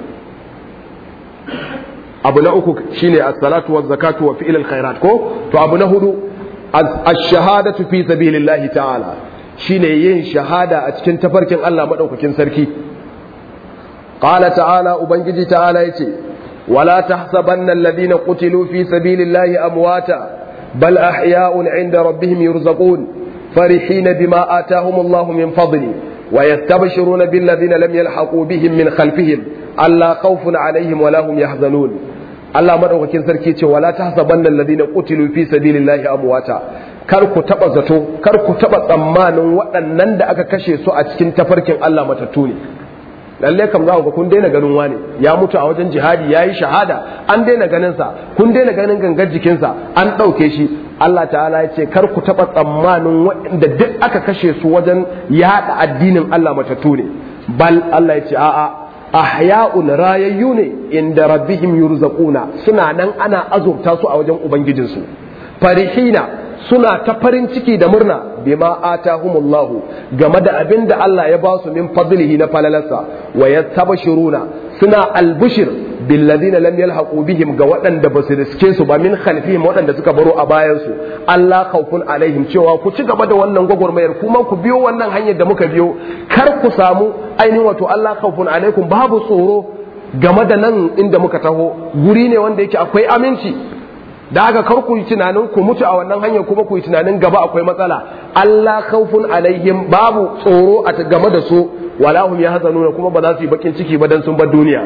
abu na uku shine as-salatu waz-zakatu wa fi'l al-khairat ko to abu na hudu ash-shahadatu fi sabilillahi ta'ala shine yin shahada a cikin tafarkin Allah madaukakin sarki qala ta'ala ubangiji ta'ala yace wala tahsabanna alladhina qutilu fi sabilillahi amwata bal ahya'un 'inda rabbihim yurzaqun فرحين بما آتاهم الله من فضله ويستبشرون بالذين لم يلحقوا بهم من خلفهم ألا خوف عليهم ولا هم يحزنون Allah madaukakin sarki ce wala tahsabanna alladhina qutilu fi sabilillahi amwata kar ku taba zato kar ku taba tsammanin waɗannan da aka kashe su a cikin tafarkin Allah matattu ne lalle kam za ku ga kun daina ganin wani ya mutu a wajen jihadi yayi shahada an daina ganin sa kun daina ganin gangar jikinsa an ɗauke shi Allah ta'ala ya ce kar ku taba tsammanin waɗanda duk aka kashe su wajen yaɗa addinin Allah matattu ne bal Allah ya ce a'a ahya'un rayayyu ne inda rabbihim yurzaquna suna nan ana azurta su a wajen ubangijinsu farihina suna ta farin ciki da murna bima atahumullahu game da abin da Allah ya ba su min fadlihi na falalarsa wa yastabshiruna suna albushir bil ladina lam yalhaqu bihim ga waɗanda ba su riske su ba min khalfihim waɗanda suka baro a bayan su Allah khawfun alaihim cewa ku ci gaba da wannan gwagwarmayar kuma ku biyo wannan hanyar da muka biyo kar ku samu ainihin wato Allah khawfun alaikum babu tsoro game da nan inda muka taho guri ne wanda yake akwai aminci da haka kar ku yi tunanin ku mutu a wannan hanyar kuma ku yi tunanin gaba akwai matsala Allah khawfun alaihim babu tsoro a game da su wala hum yahzanuna kuma ba za su yi bakin ciki ba dan sun bar duniya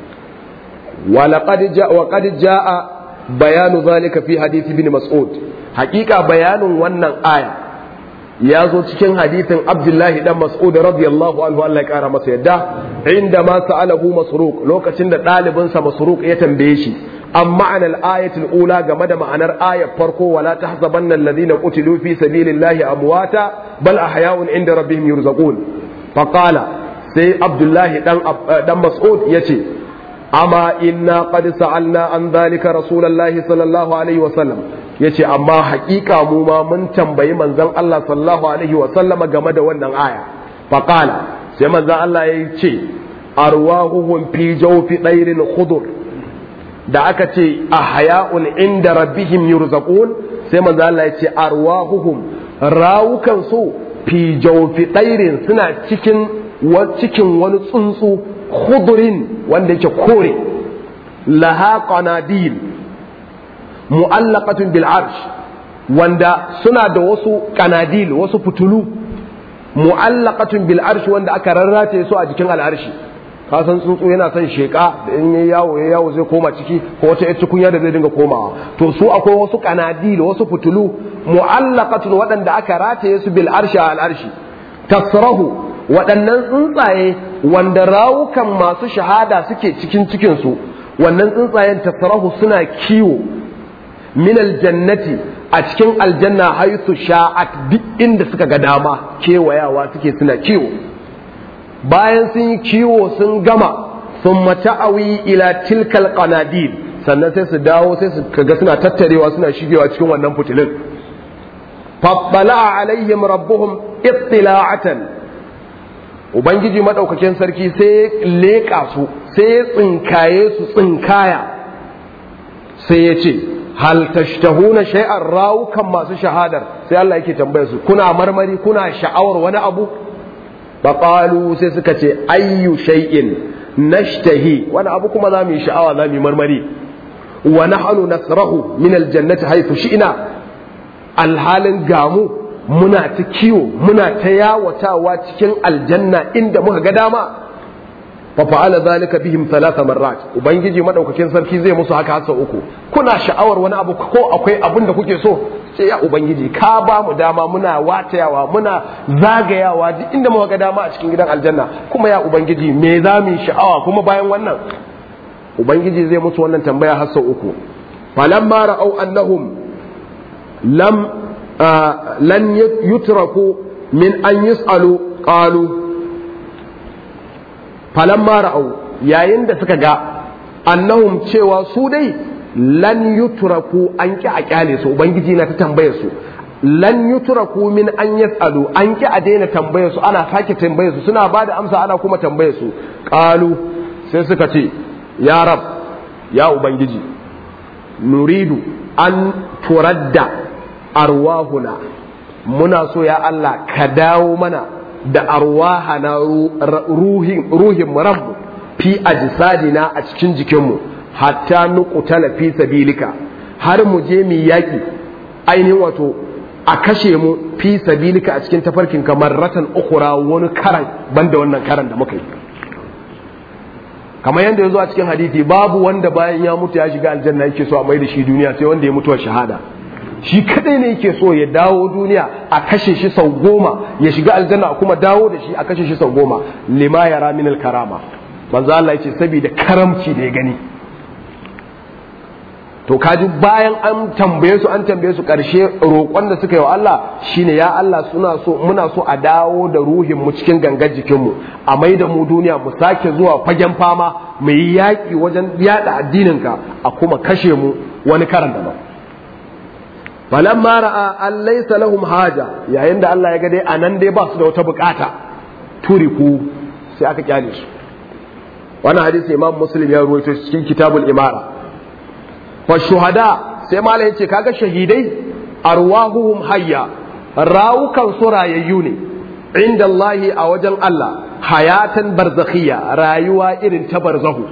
wa laqad jaa wa qad jaa bayanu zalika fi hadith ibn mas'ud haqiqa bayanin wannan aya ya zo cikin hadithin abdullahi dan mas'ud radiyallahu anhu Allah ya kara masa yadda inda ma sa'alahu masruq lokacin da ɗalibinsa masruq ya tambaye shi an ma'anar ayatul ula game da ma'anar ayar farko wala tahsabanna alladhina qutilu fi sabilillahi amwata bal ahya'un inda rabbihim yurzaqun faqala sai abdullahi dan dan mas'ud yace amma inna qad sa'alna an dhalika rasulullahi sallallahu alaihi wa sallam yace amma haƙiƙa mu ma mun tambayi manzon Allah sallallahu alaihi wa sallama game da wannan aya faqala sai manzon Allah ya ce arwahuhum fi jawfi dairin khudur da aka ce ahya'un inda rabbihim yurzaqun sai manzon Allah ya ce arwahuhum rawukan su fi jawfi dairin suna cikin cikin wani tsuntsu khudurin wanda yake kore laha qanadil mu'allaqatun bil arsh wanda suna da wasu kanadil wasu fitulu mu'allaqatun bil arsh wanda aka rarrate su a jikin al'arshi ka san tsuntsu yana son sheka da in yayi yawo yayi yawo zai koma ciki ko wata ita kunya da zai dinga komawa to su akwai wasu kanadil wasu fitulu mu'allaqatun waɗanda aka rataye su bil arshi al arshi tasrahu waɗannan tsuntsaye wanda rawukan masu shahada suke cikin cikin su wannan tsuntsayen tasrahu suna kiwo min aljannati a cikin aljanna haisu sha'at duk inda suka ga dama kewayawa suke suna kiwo bayan sun yi kiwo sun gama sun mata'awi ila tilkal qanadil sannan sai su dawo sai su kaga suna tattarewa suna shigewa cikin wannan fitilin fabbala alaihim rabbuhum ittila'atan ubangiji madaukakin sarki sai leƙa su sai tsinkaye su tsinkaya sai ya ce hal tashtahuna shay'an rawukan masu shahadar sai Allah yake tambaye su kuna marmari kuna sha'awar wani abu faqalu sai suka ce ayyu shay'in nashtahi wani abu kuma za mu yi sha'awa za mu yi marmari wa nahnu nasrahu min aljannati haythu shi'na alhalin gamu muna ta kiwo muna ta yawatawa cikin aljanna inda muka ga dama fa fa'ala zalika bihim thalatha marrat ubangiji madaukakin sarki zai musu haka hasa uku kuna sha'awar wani abu ko akwai abin da kuke so sai ya ubangiji ka ba mu dama muna watayawa muna zagayawa duk inda muka ga dama a cikin gidan aljanna kuma ya ubangiji me za mu yi sha'awa kuma bayan wannan ubangiji zai musu wannan tambaya hasa uku falamma ra'au annahum lam lan yutraku min an yus'alu qalu falamma ra'au yayin da suka ga annahum cewa su dai lan yutraku an ki a kyale su ubangiji na ta tambaye su lan yutraku min an yasalu an ki a daina tambaye su ana sake tambaye su suna ba da amsa ana kuma tambaye su qalu sai suka ce ya rab ya ubangiji nuridu an turadda arwahuna muna so ya Allah ka dawo mana da arwahana ruhin ruhin ranmu fi ajsadina a cikin jikinmu hatta nuqtala fi sabilika har mu je mu yaki ainihin wato a kashe mu fi sabilika a cikin tafarkin kamar ratan ukura wani karan banda wannan karan da muka yi kamar yadda ya zo a cikin hadithi babu wanda bayan ya mutu ya shiga aljanna yake so a mai da shi duniya sai wanda ya mutuwa shahada shi kadai ne yake so ya dawo duniya a kashe shi sau goma ya shiga aljanna a kuma dawo da shi a kashe shi sau goma lima yara min karama manzo Allah yace saboda karamci da ya gani to kaji bayan an tambaye su an tambaye su karshe roƙon da suka yi wa Allah shine ya Allah suna so muna so a dawo da ruhin mu cikin gangar jikin mu a mai da mu duniya mu sake zuwa fagen fama mu yi yaƙi wajen yada addinin ka a kuma kashe mu wani karan daban falamma ra'a an laysa lahum haja yayin da Allah ya ga dai anan dai ba su da wata bukata turiku sai aka kyale su wannan hadisi imam muslim ya ruwaito cikin kitabul imara fa shuhada sai malai yace kaga shahidai arwahuhum hayya rawukan su rayayyu ne inda Allah a wajen Allah hayatan barzakhiyya rayuwa irin ta barzahu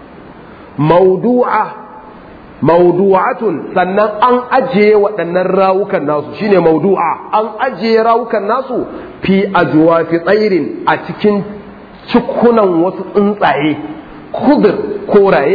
mawdu'a mawdu'atun sannan an ajiye waɗannan rawukan nasu shine mawdu'a an ajiye rawukan nasu fi ajwa fi tsairin a cikin cikunan wasu tsuntsaye kudur koraye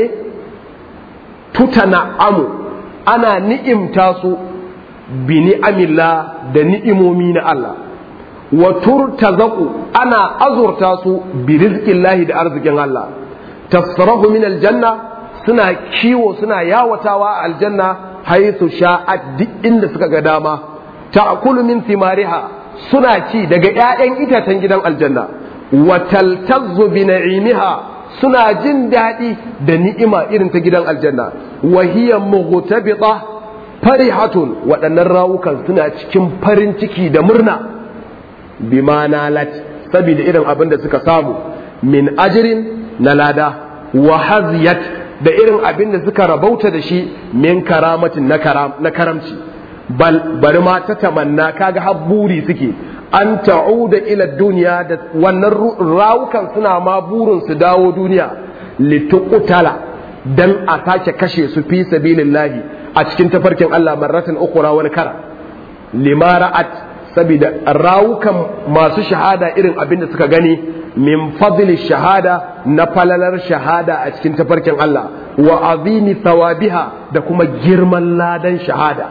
tutana amu ana ni'imta su bi ni'amillah da ni'imomi na Allah wa turtazaku ana azurta su bi rizqillahi da arzikin Allah tasrahu min aljanna suna kiwo suna yawatawa a aljanna haythu sha'at duk inda suka ga dama ta'kulu min thimariha suna ci daga ƴaƴan itacen gidan aljanna wa taltazzu bi na'imiha suna jin daɗi da ni'ima irin ta gidan aljanna wa hiya mughtabita farihatun waɗannan rawukan suna cikin farin ciki da murna bima nalat saboda irin abin da suka samu min ajirin na lada wa haziyat da irin abin da suka rabauta da shi min karamatin na karamci bal bari ma ta tamanna kaga har buri suke an ta'uda ila duniya da wannan rawukan suna ma burin su dawo duniya lituqtala dan a sake kashe su fi sabilillahi a cikin tafarkin Allah marratan ukura wani kara limara'at saboda rawukan masu shahada irin abin da suka gani min fadli shahada na falalar shahada a cikin tafarkin Allah wa azimi thawabiha da kuma girman ladan shahada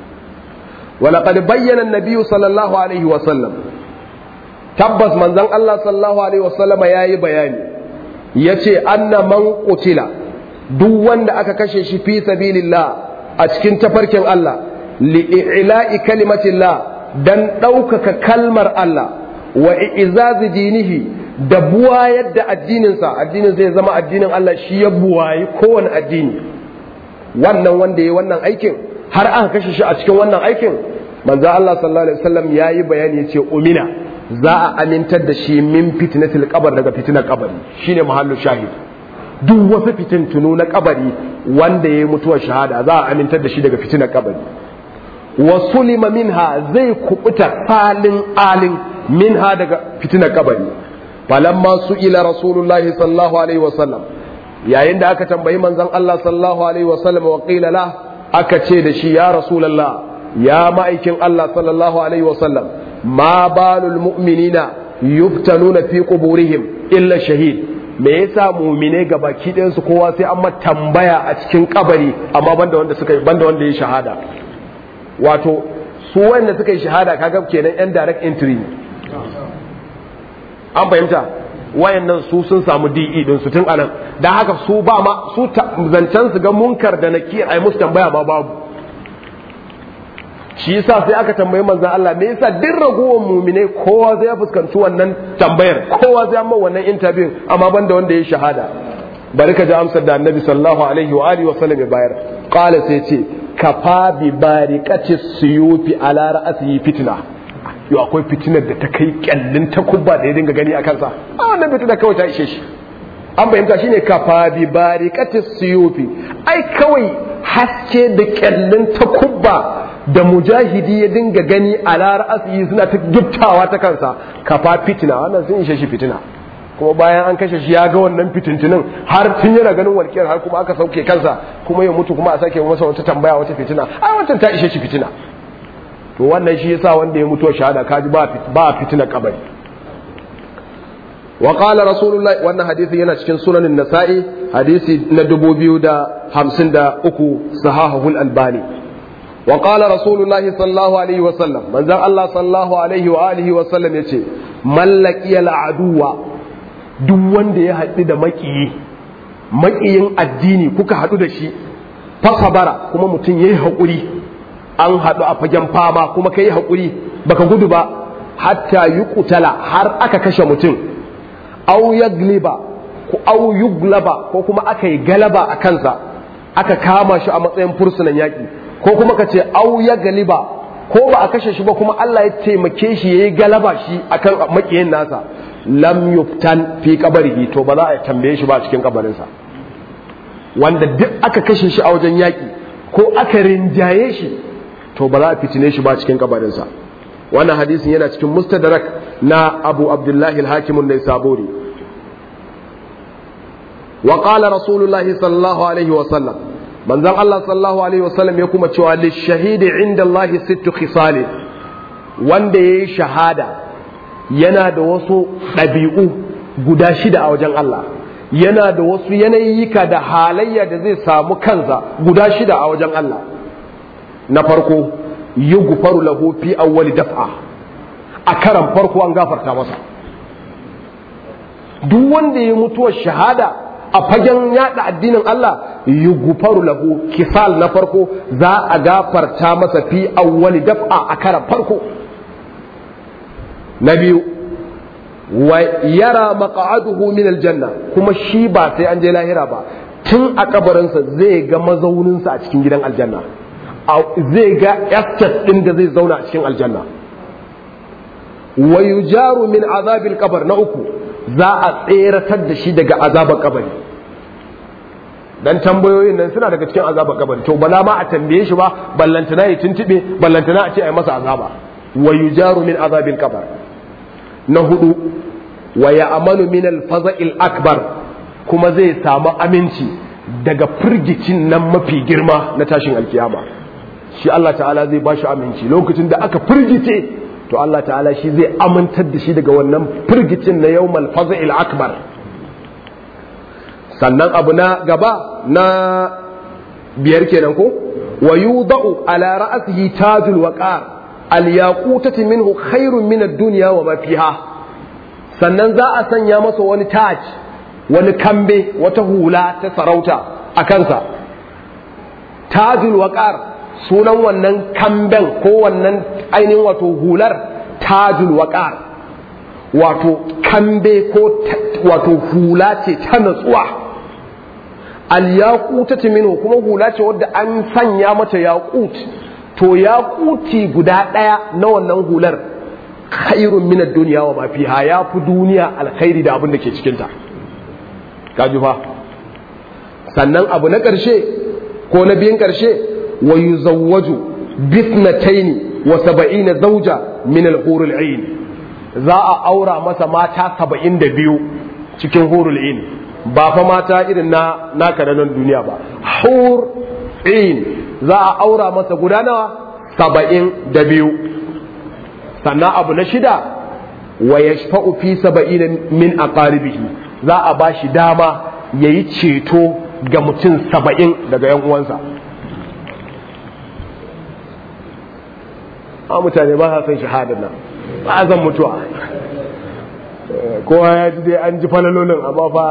ولقد بين النبي صلى الله عليه وسلم tabbas manzon Allah sallallahu alaihi wasallam yayi bayani yace anna man qutila duk wanda aka kashe shi fi sabilillah a cikin tafarkin Allah li'ila'i kalimatillah dan ɗaukaka kalmar Allah wa izazi dinihi da buwayar da addininsa addinin zai zama addinin Allah shi ya buwayi kowane addini wannan wanda ya wannan aikin har aka kashe shi a cikin wannan aikin manzo Allah sallallahu alaihi wasallam yayi bayani yace umina za a amintar da shi min fitnatil qabr daga fitnar kabari shine mahallu shahid duk wasu fitintunu na kabari wanda yayi mutuwar shahada za a amintar da shi daga fitnar kabari wa sulima minha zai kubuta falin alin minha daga fitnar kabari falamma su'ila rasulullahi sallallahu alaihi wasallam yayin da aka tambayi manzon Allah sallallahu alaihi wasallam wa qila la aka ce da shi ya rasulullah ya ma'aikin Allah sallallahu alaihi wasallam ma balul mu'minina yuftanuna fi quburihim illa shahid me yasa mu'mine ga baki ɗayan su kowa sai an tambaya a cikin kabari amma banda wanda suka banda wanda ya shahada wato su wanda suka yi shahada kaga kenan yan direct entry an fahimta wayannan su sun samu DE din su tun anan dan haka su ba ma su zancen su ga munkar da nakir ai musu tambaya ma babu shi yasa sai aka tambayi manzon Allah me yasa duk ragowar mu'mine kowa zai fuskanci wannan tambayar kowa zai amma wannan interview amma banda wanda ya shahada bari ka ji amsar da annabi sallallahu alaihi wa alihi wa sallam ya bayar qala sai ce kafa bi bariqati suyufi ala ra'sihi fitna yau akwai fitinar da ta kai kyallin takubba da ya dinga gani a kansa a wannan fitinar kawai ta ishe shi an fahimta shine kafa bi bariqati suyufi ai kawai haske da kyallin takubba da mujahidi ya dinga gani a ra'asiyi suna ta giftawa ta kansa kafa fitina wannan sun ishe shi fitina kuma bayan an kashe shi ya ga wannan fitintinin har tun yana ganin walƙiyar har kuma aka sauke kansa kuma ya mutu kuma a sake masa wata tambaya wata fitina ai wancan ta ishe shi fitina to wannan shi yasa wanda ya mutu shahada kaji ba ba fitina kabari wa qala rasulullahi wannan hadisi yana cikin sunanin nasa'i hadisi na 2053 sahahul albani وقال رسول الله صلى الله عليه وسلم من ذا الله صلى الله عليه وآله وسلم يتي من لقي العدو duk wanda ya haɗu da maƙiyi maƙiyin addini kuka haɗu da shi fasabara kuma mutum ya yi haƙuri an haɗu a fagen fama kuma ka yi haƙuri baka gudu ba hatta yi kutala har aka kashe mutum au yagliba au yuglaba ko kuma aka yi galaba a kansa aka kama shi a matsayin fursunan yaƙi ko kuma ka ce au ya galiba ko ba a kashe shi ba kuma Allah ya taimake shi yayi galaba shi akan makiyin nasa lam yuftan fi qabrihi to ba za a tambaye shi ba a cikin kabarinsa wanda duk aka kashe shi a wajen yaki ko aka rinjaye shi to ba za a fitine shi ba a cikin kabarinsa wannan hadisin yana cikin mustadrak na Abu Abdullahi al-Hakim an-Naisaburi wa qala rasulullahi sallallahu alaihi wa sallam manzon Allah sallallahu alaihi wa sallam ya kuma cewa lishahidi inda Allah sittu khisali wanda yayi shahada yana da wasu ɗabi'u guda shida a wajen Allah yana da wasu yanayika da halayya da zai samu kansa guda shida a wajen Allah na farko yughfaru lahu fi awwali daf'a a karan farko an gafarta masa duk wanda ya mutuwar shahada a fagen yada addinin Allah yughfaru lahu kisal na farko za a gafarta masa fi awwali daf'a a karan farko na biyu wa yara maq'aduhu min aljanna kuma shi ba sai an je lahira ba tun a kabarinsa zai ga mazauninsa a cikin gidan aljanna zai ga estate din da zai zauna a cikin aljanna wa yujaru min azabil qabr na uku za a tseratar da shi daga azabar kabari dan tambayoyin nan suna daga cikin azabar kabari to bala ma a tambaye shi ba ballantana ya tuntube ballantana a ce a yi masa azaba wa yujaru min azabil qabr na hudu wa ya amanu min al-faza'il akbar kuma zai samu aminci daga firgicin nan mafi girma na tashin alkiyama shi Allah ta'ala zai bashi aminci lokacin da aka firgice to Allah ta'ala shi zai amintar da shi daga wannan firgicin na yawmal faza'il akbar sannan abu na gaba na biyar kenan ko wa yudau ala ra'sihi tajul waqar al-yaqutati minhu khairun min ad-dunya wa ma fiha sannan za a sanya masa wani taj wani kambe wata hula ta sarauta a kansa tajul waqar sunan wannan kamben ko wannan ainihin wato hular tajul waqar wato kambe ko wato hula ce ta natsuwa al-yaqutati minhu kuma hula ce wadda an sanya mata yaqut to yaquti guda daya na wannan hular khairun min ad-dunya wa ma fiha ya fi duniya alkhairi da abin da ke cikin ta kaji fa sannan abu na karshe ko na biyan karshe wa yuzawwaju bisnataini wa sab'ina zawja min al-hur al-ain za a aura masa mata saba'in da biyu cikin hurul in ba fa mata irin na naka da nan duniya ba hur in za a aura masa guda nawa saba'in da biyu sannan abu na shida wa yashfa'u fi saba'in min aqaribihi za a ba shi dama yayi ceto ga mutum saba'in daga yan uwansa a mutane ba sa son shahadar nan ba zan mutuwa kowa ya ji dai an ji falalolin amma fa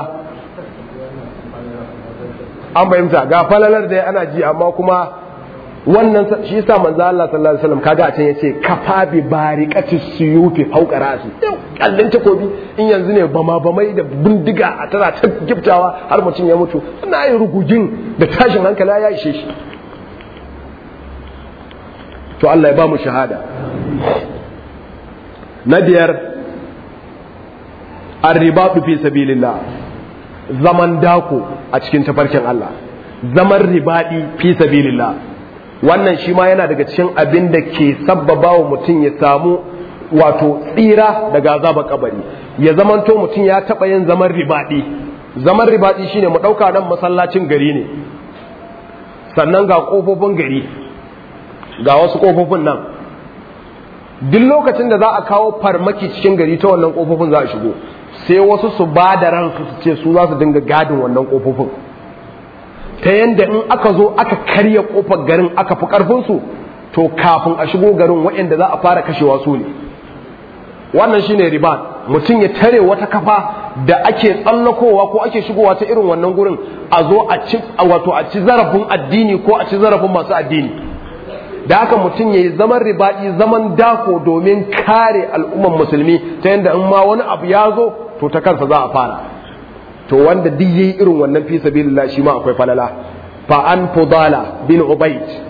an fahimta ga falalar da ana ji amma kuma wannan shi yasa manzo Allah sallallahu alaihi wasallam kaga a can yace kafa bi bariqati suyufi fawqa rasi kallin takobi in yanzu ne bama bamai da bindiga a tana ta giftawa har mutum ya mutu ina yin rugugin da tashin hankali ya ishe shi to Allah ya ba mu shahada na biyar arribatu fi sabilillah zaman dako a cikin tafarkin Allah zaman ribadi fi sabilillah wannan shi ma yana daga cikin abin da ke sabbaba wa mutum ya samu wato tsira daga azaba kabari ya zamanto mutum ya taɓa yin zaman ribadi zaman ribadi shine mu ɗauka nan masallacin gari ne sannan ga ƙofofin gari ga wasu ƙofofin nan duk lokacin da za a kawo farmaki cikin gari ta wannan ƙofofin za a shigo sai wasu su ba da ransu su ce su za su dinga gadin wannan ƙofofin ta yadda in aka zo aka karya ƙofar garin aka fi ƙarfinsu to kafin a shigo garin waɗanda za a fara kashewa su ne wannan shine riba mutum ya tare wata kafa da ake tsallakowa ko ake shigowa ta irin wannan gurin a zo a ci wato a ci zarafin addini ko a ci zarafin masu addini da haka mutum ya yi zaman ribaɗi zaman dako domin kare al'umman musulmi ta yadda in ma wani abu ya zo to ta kansa za a fara to wanda duk yayi irin wannan fi sabilillah shi ma akwai falala fa an fudala bin ubayd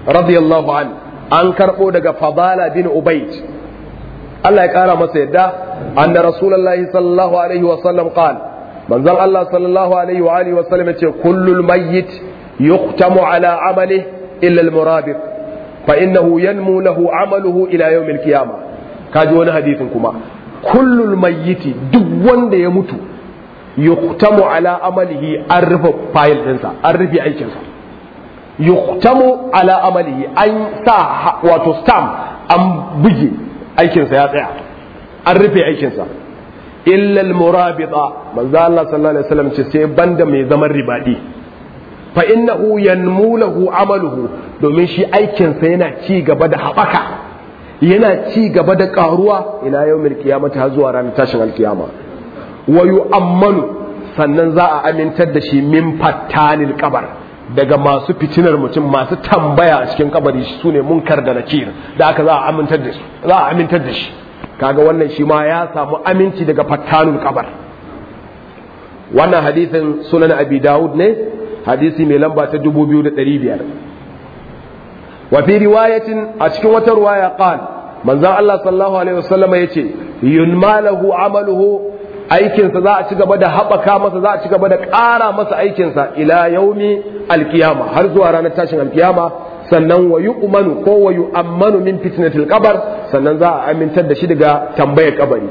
radiyallahu an an karbo daga fadala bin ubayd Allah ya kara masa yadda anna rasulullahi sallallahu alaihi wa sallam qala manzon Allah sallallahu alaihi wa alihi wa sallam yace kullul mayyit yuqtamu ala amalihi illa al-murabit fa innahu yanmu lahu amaluhu ila yawm al-qiyamah kaji wani hadisin kuma kullul mayyiti duk wanda ya mutu yuqtamu ala amalihi an rufe fayil ɗinsa an rufe aikinsa yuqtamu ala amalihi an sa wato stamp an buge aikinsa ya tsaya an rufe aikinsa illa al-murabita manzo Allah sallallahu alaihi wasallam ce sai banda mai zaman ribadi fa innahu yanmu lahu amaluhu domin shi aikinsa yana ci gaba da haɓaka yana ci gaba da ƙaruwa ila yawmil qiyamati har zuwa ranar tashin alkiyama wa yu'ammanu sannan za a amintar da shi min fattanil kabar daga masu fitinar mutum masu tambaya a cikin kabari su ne munkar da nakir da aka za a amintar da shi za a amintar da shi kaga wannan shi ma ya samu aminci daga fattanul kabar wannan hadisin sunan abi dawud ne hadisi mai lamba ta 2500 wa fi riwayatin a cikin wata riwaya qal manzon Allah sallallahu alaihi wasallam yace yunmalahu amaluhu aikinsa za a ci gaba da haɓaka masa za a ci gaba da ƙara masa aikinsa ila yaumi alkiyama har zuwa ranar tashin alkiyama sannan wa yu'manu ko wa yu'ammanu min fitnatil qabr sannan za a amintar da shi daga tambayar kabari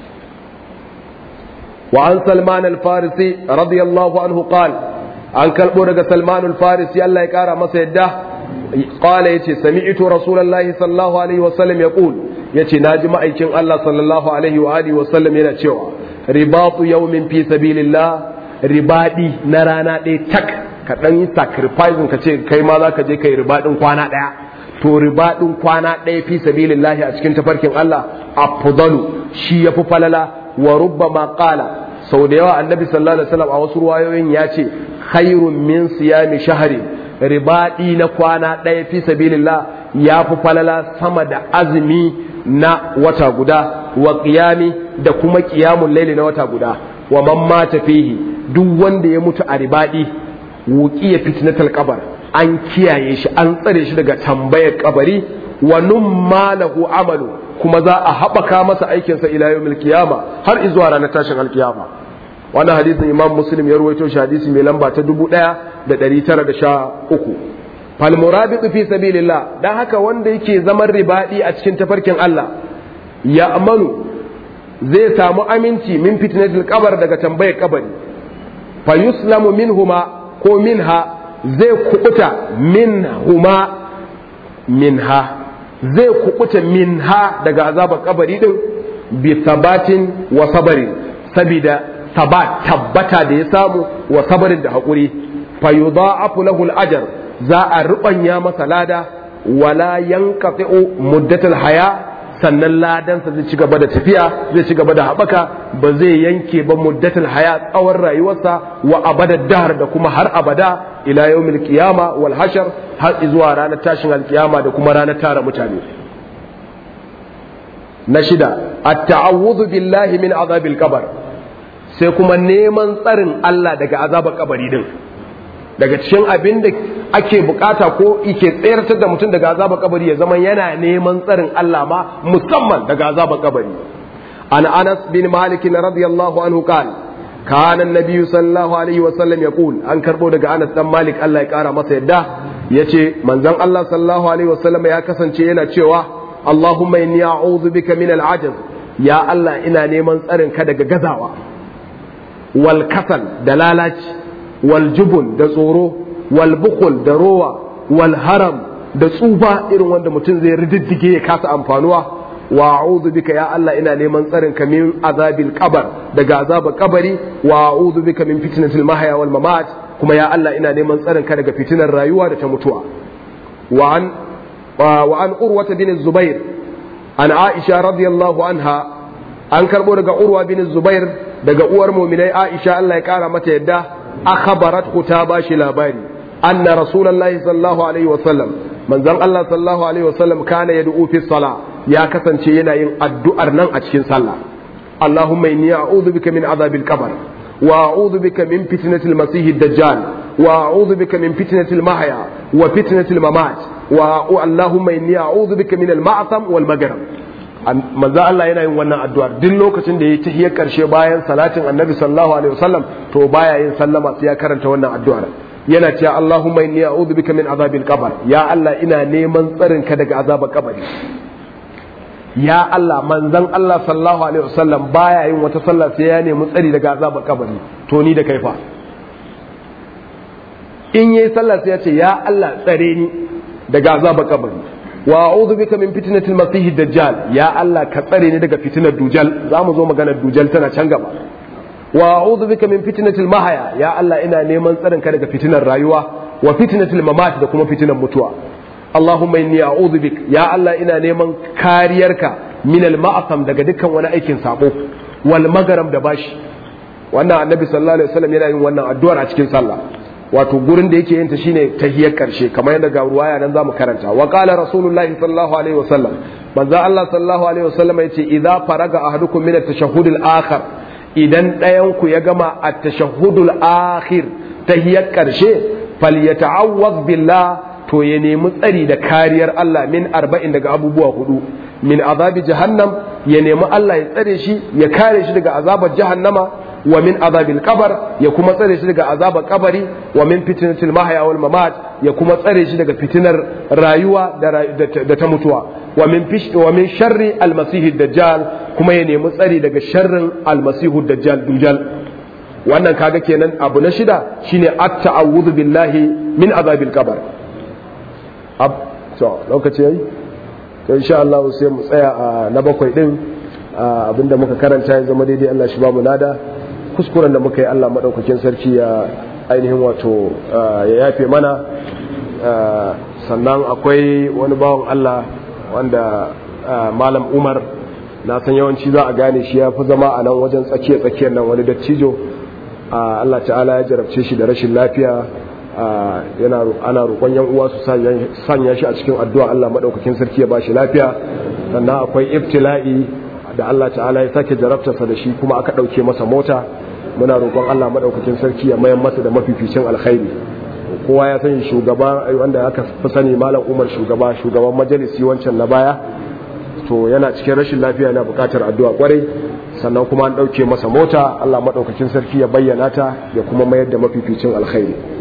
wa an salman al-farisi radiyallahu anhu qala an kalbo daga salman al-farisi Allah ya kara masa yadda qala yace sami'tu rasulullahi sallallahu alaihi wasallam yaqul yace naji ma'aikin Allah sallallahu alaihi wa alihi wasallam yana cewa ribatu yawmin fi sabilillah ribadi na rana ɗaya tak ka dan yi sacrificing ka ce kai ma zaka je kai ribadin kwana ɗaya to ribadin kwana ɗaya fi sabilillah a cikin tafarkin Allah afdalu shi yafi falala wa rubbama qala sau da yawa annabi sallallahu alaihi wasallam a wasu ruwayoyin ya ce khairun min siyami shahri ribadi na kwana ɗaya fi sabilillah ya fi falala sama da azumi na wata guda wa qiyami da kuma qiyamul laili na wata guda wa man mata fihi duk wanda ya mutu a ribadi wuqiya fitnatul qabr an kiyaye shi an tsare shi daga tambayar kabari wa numma lahu amalu kuma za a haɓaka masa aikinsa ila yawmil qiyama har izuwa ranar tashin alkiyama wannan hadisin imam muslim ya ruwaito shi hadisi mai lamba ta dubu ɗaya da ɗari tara da sha uku falmurabitu fi sabilillah dan haka wanda yake zaman ribadi a cikin tafarkin Allah ya amanu zai samu aminci min fitnatil qabr daga tambayar kabari fa yuslamu minhuma ko minha zai kubuta minhuma minha zai kubuta minha daga azabar kabari din bi sabatin wa sabarin sabida sabat tabbata da ya samu wa sabarin da haƙuri fa yudha'afu lahu al-ajr za a rubanya masa lada wala yanqati'u muddatul haya sannan ladansa zai ci gaba da tafiya zai ci gaba da haɓaka ba zai yanke ba muddatul haya tsawon rayuwarsa wa abada dahar da kuma har abada ila yawmil qiyama wal hashar har zuwa ranar tashin alkiyama da kuma ranar tara mutane na shida at-ta'awudhu billahi min azabil qabr sai kuma neman tsarin Allah daga azabar kabari din daga cikin abin da ake bukata ko ike tsayartar da mutum daga azabar kabari ya zama yana neman tsarin Allah ma musamman daga azabar kabari an Anas bin Malik radiyallahu anhu kan kana annabi sallallahu alaihi wasallam yaqul an karbo daga Anas dan Malik Allah ya kara masa yadda yace manzon Allah sallallahu alaihi wasallam ya kasance yana cewa Allahumma inni a'udhu bika min al-ajaz ya Allah ina neman tsarin ka daga gazawa wal kasal da lalaci wal jubun da tsoro wal bukul da rowa wal haram da tsufa irin wanda mutum zai rididdige ya kasa amfanuwa wa a'udhu bika ya Allah ina neman tsarin ka min azabil qabr daga azabar kabari wa a'udhu bika min fitnatil mahya wal mamat kuma ya Allah ina neman tsarin ka daga fitinar rayuwa da ta mutuwa wa an wa an urwata bin zubair an aisha radiyallahu anha an karbo daga urwa bin zubair daga uwar muminai Aisha Allah ya kara mata yadda akhbarat ta bashi labari anna rasulullahi sallallahu alaihi wasallam manzon Allah sallallahu alaihi wasallam kana yad'u fi sala ya kasance yana yin addu'ar nan a cikin sallah Allahumma inni a'udhu bika min azabil qabr wa a'udhu bika min fitnatil masih dajjal wa a'udhu bika min fitnatil mahya wa fitnatil mamat wa Allahumma inni a'udhu bika min al-ma'tham wal maghrib manzo Allah yana yin wannan addu'ar duk lokacin da yayi tahiyar karshe bayan salatin Annabi sallallahu alaihi wasallam to baya yin sallama sai ya karanta wannan addu'ar yana cewa Allahumma inni a'udhu bika min azabil qabr ya Allah ina neman tsarin ka daga azabar kabari ya Allah manzon Allah sallallahu alaihi wasallam baya yin wata sallah sai ya nemi tsari daga azabar kabari to ni da kai fa in yayi sallah sai ya ce ya Allah tsare ni daga azabar kabari wa a'udhu bika min fitnatil masih dajjal ya Allah ka tsare ni daga fitinar dujal zamu zo maganar dujal tana can gaba wa a'udhu bika min fitnatil mahaya ya Allah ina neman tsarin ka daga fitinar rayuwa wa fitnatil mamat da kuma fitinar mutuwa Allahumma inni a'udhu bik ya Allah ina neman kariyarka min al ma'asam daga dukkan wani aikin sabo wal magaram da bashi wannan annabi sallallahu alaihi wasallam yana yin wannan addu'ar a cikin sallah wato gurin da yake yin ta shine tahiyar karshe kamar yadda ga ruwaya nan zamu karanta wa qala rasulullahi sallallahu alaihi wasallam manzo Allah sallallahu alaihi wasallam yace idza faraga ahadukum min at-tashahhud al-akhir idan ɗayan ku ya gama at-tashahhud al-akhir tahiyar karshe falyata'awwaz billah to ya nemi tsari da kariyar Allah min arba'in daga abubuwa hudu min azabi jahannam ya nemi Allah ya tsare shi ya kare shi daga azabar jahannama wa min azabil qabar ya kuma tsare shi daga azabar kabari wa min fitnatil mahya wal mamat ya kuma tsare shi daga fitinar rayuwa da ta mutuwa wa min fish wa min sharri al masih dajjal kuma ya nemi tsari daga sharrin al masih dajjal dujal wannan kaga kenan abu na shida shine at ta'awudhu billahi min azabil qabr ab to lokaci yayi to insha Allah sai mu tsaya a na bakwai din abinda muka karanta ya zama daidai Allah shi ba mu lada kuskuren da muka yi Allah maɗaukakin sarki ya ainihin wato ya yafe mana sannan akwai wani bawan Allah wanda malam umar na san yawanci za a gane shi ya fi zama a nan wajen tsakiya-tsakiyar nan wani dattijo Allah ta'ala ya jarabce shi da rashin lafiya ana roƙon yan uwa su sanya shi a cikin addu'a Allah maɗaukakin sarki ya ba shi lafiya sannan akwai ibtila'i da Allah ta'ala ya sake jarabtarsa da shi kuma aka ɗauke masa mota muna roƙon Allah maɗaukakin sarki ya mayan masa da mafificin alkhairi kowa ya sani shugaba wanda aka fi sani malam umar shugaba shugaban majalisi wancan na baya to yana cikin rashin lafiya na buƙatar addu'a kwarai sannan kuma an ɗauke masa mota Allah maɗaukakin sarki ya bayyana ta ya kuma mayar da mafificin alkhairi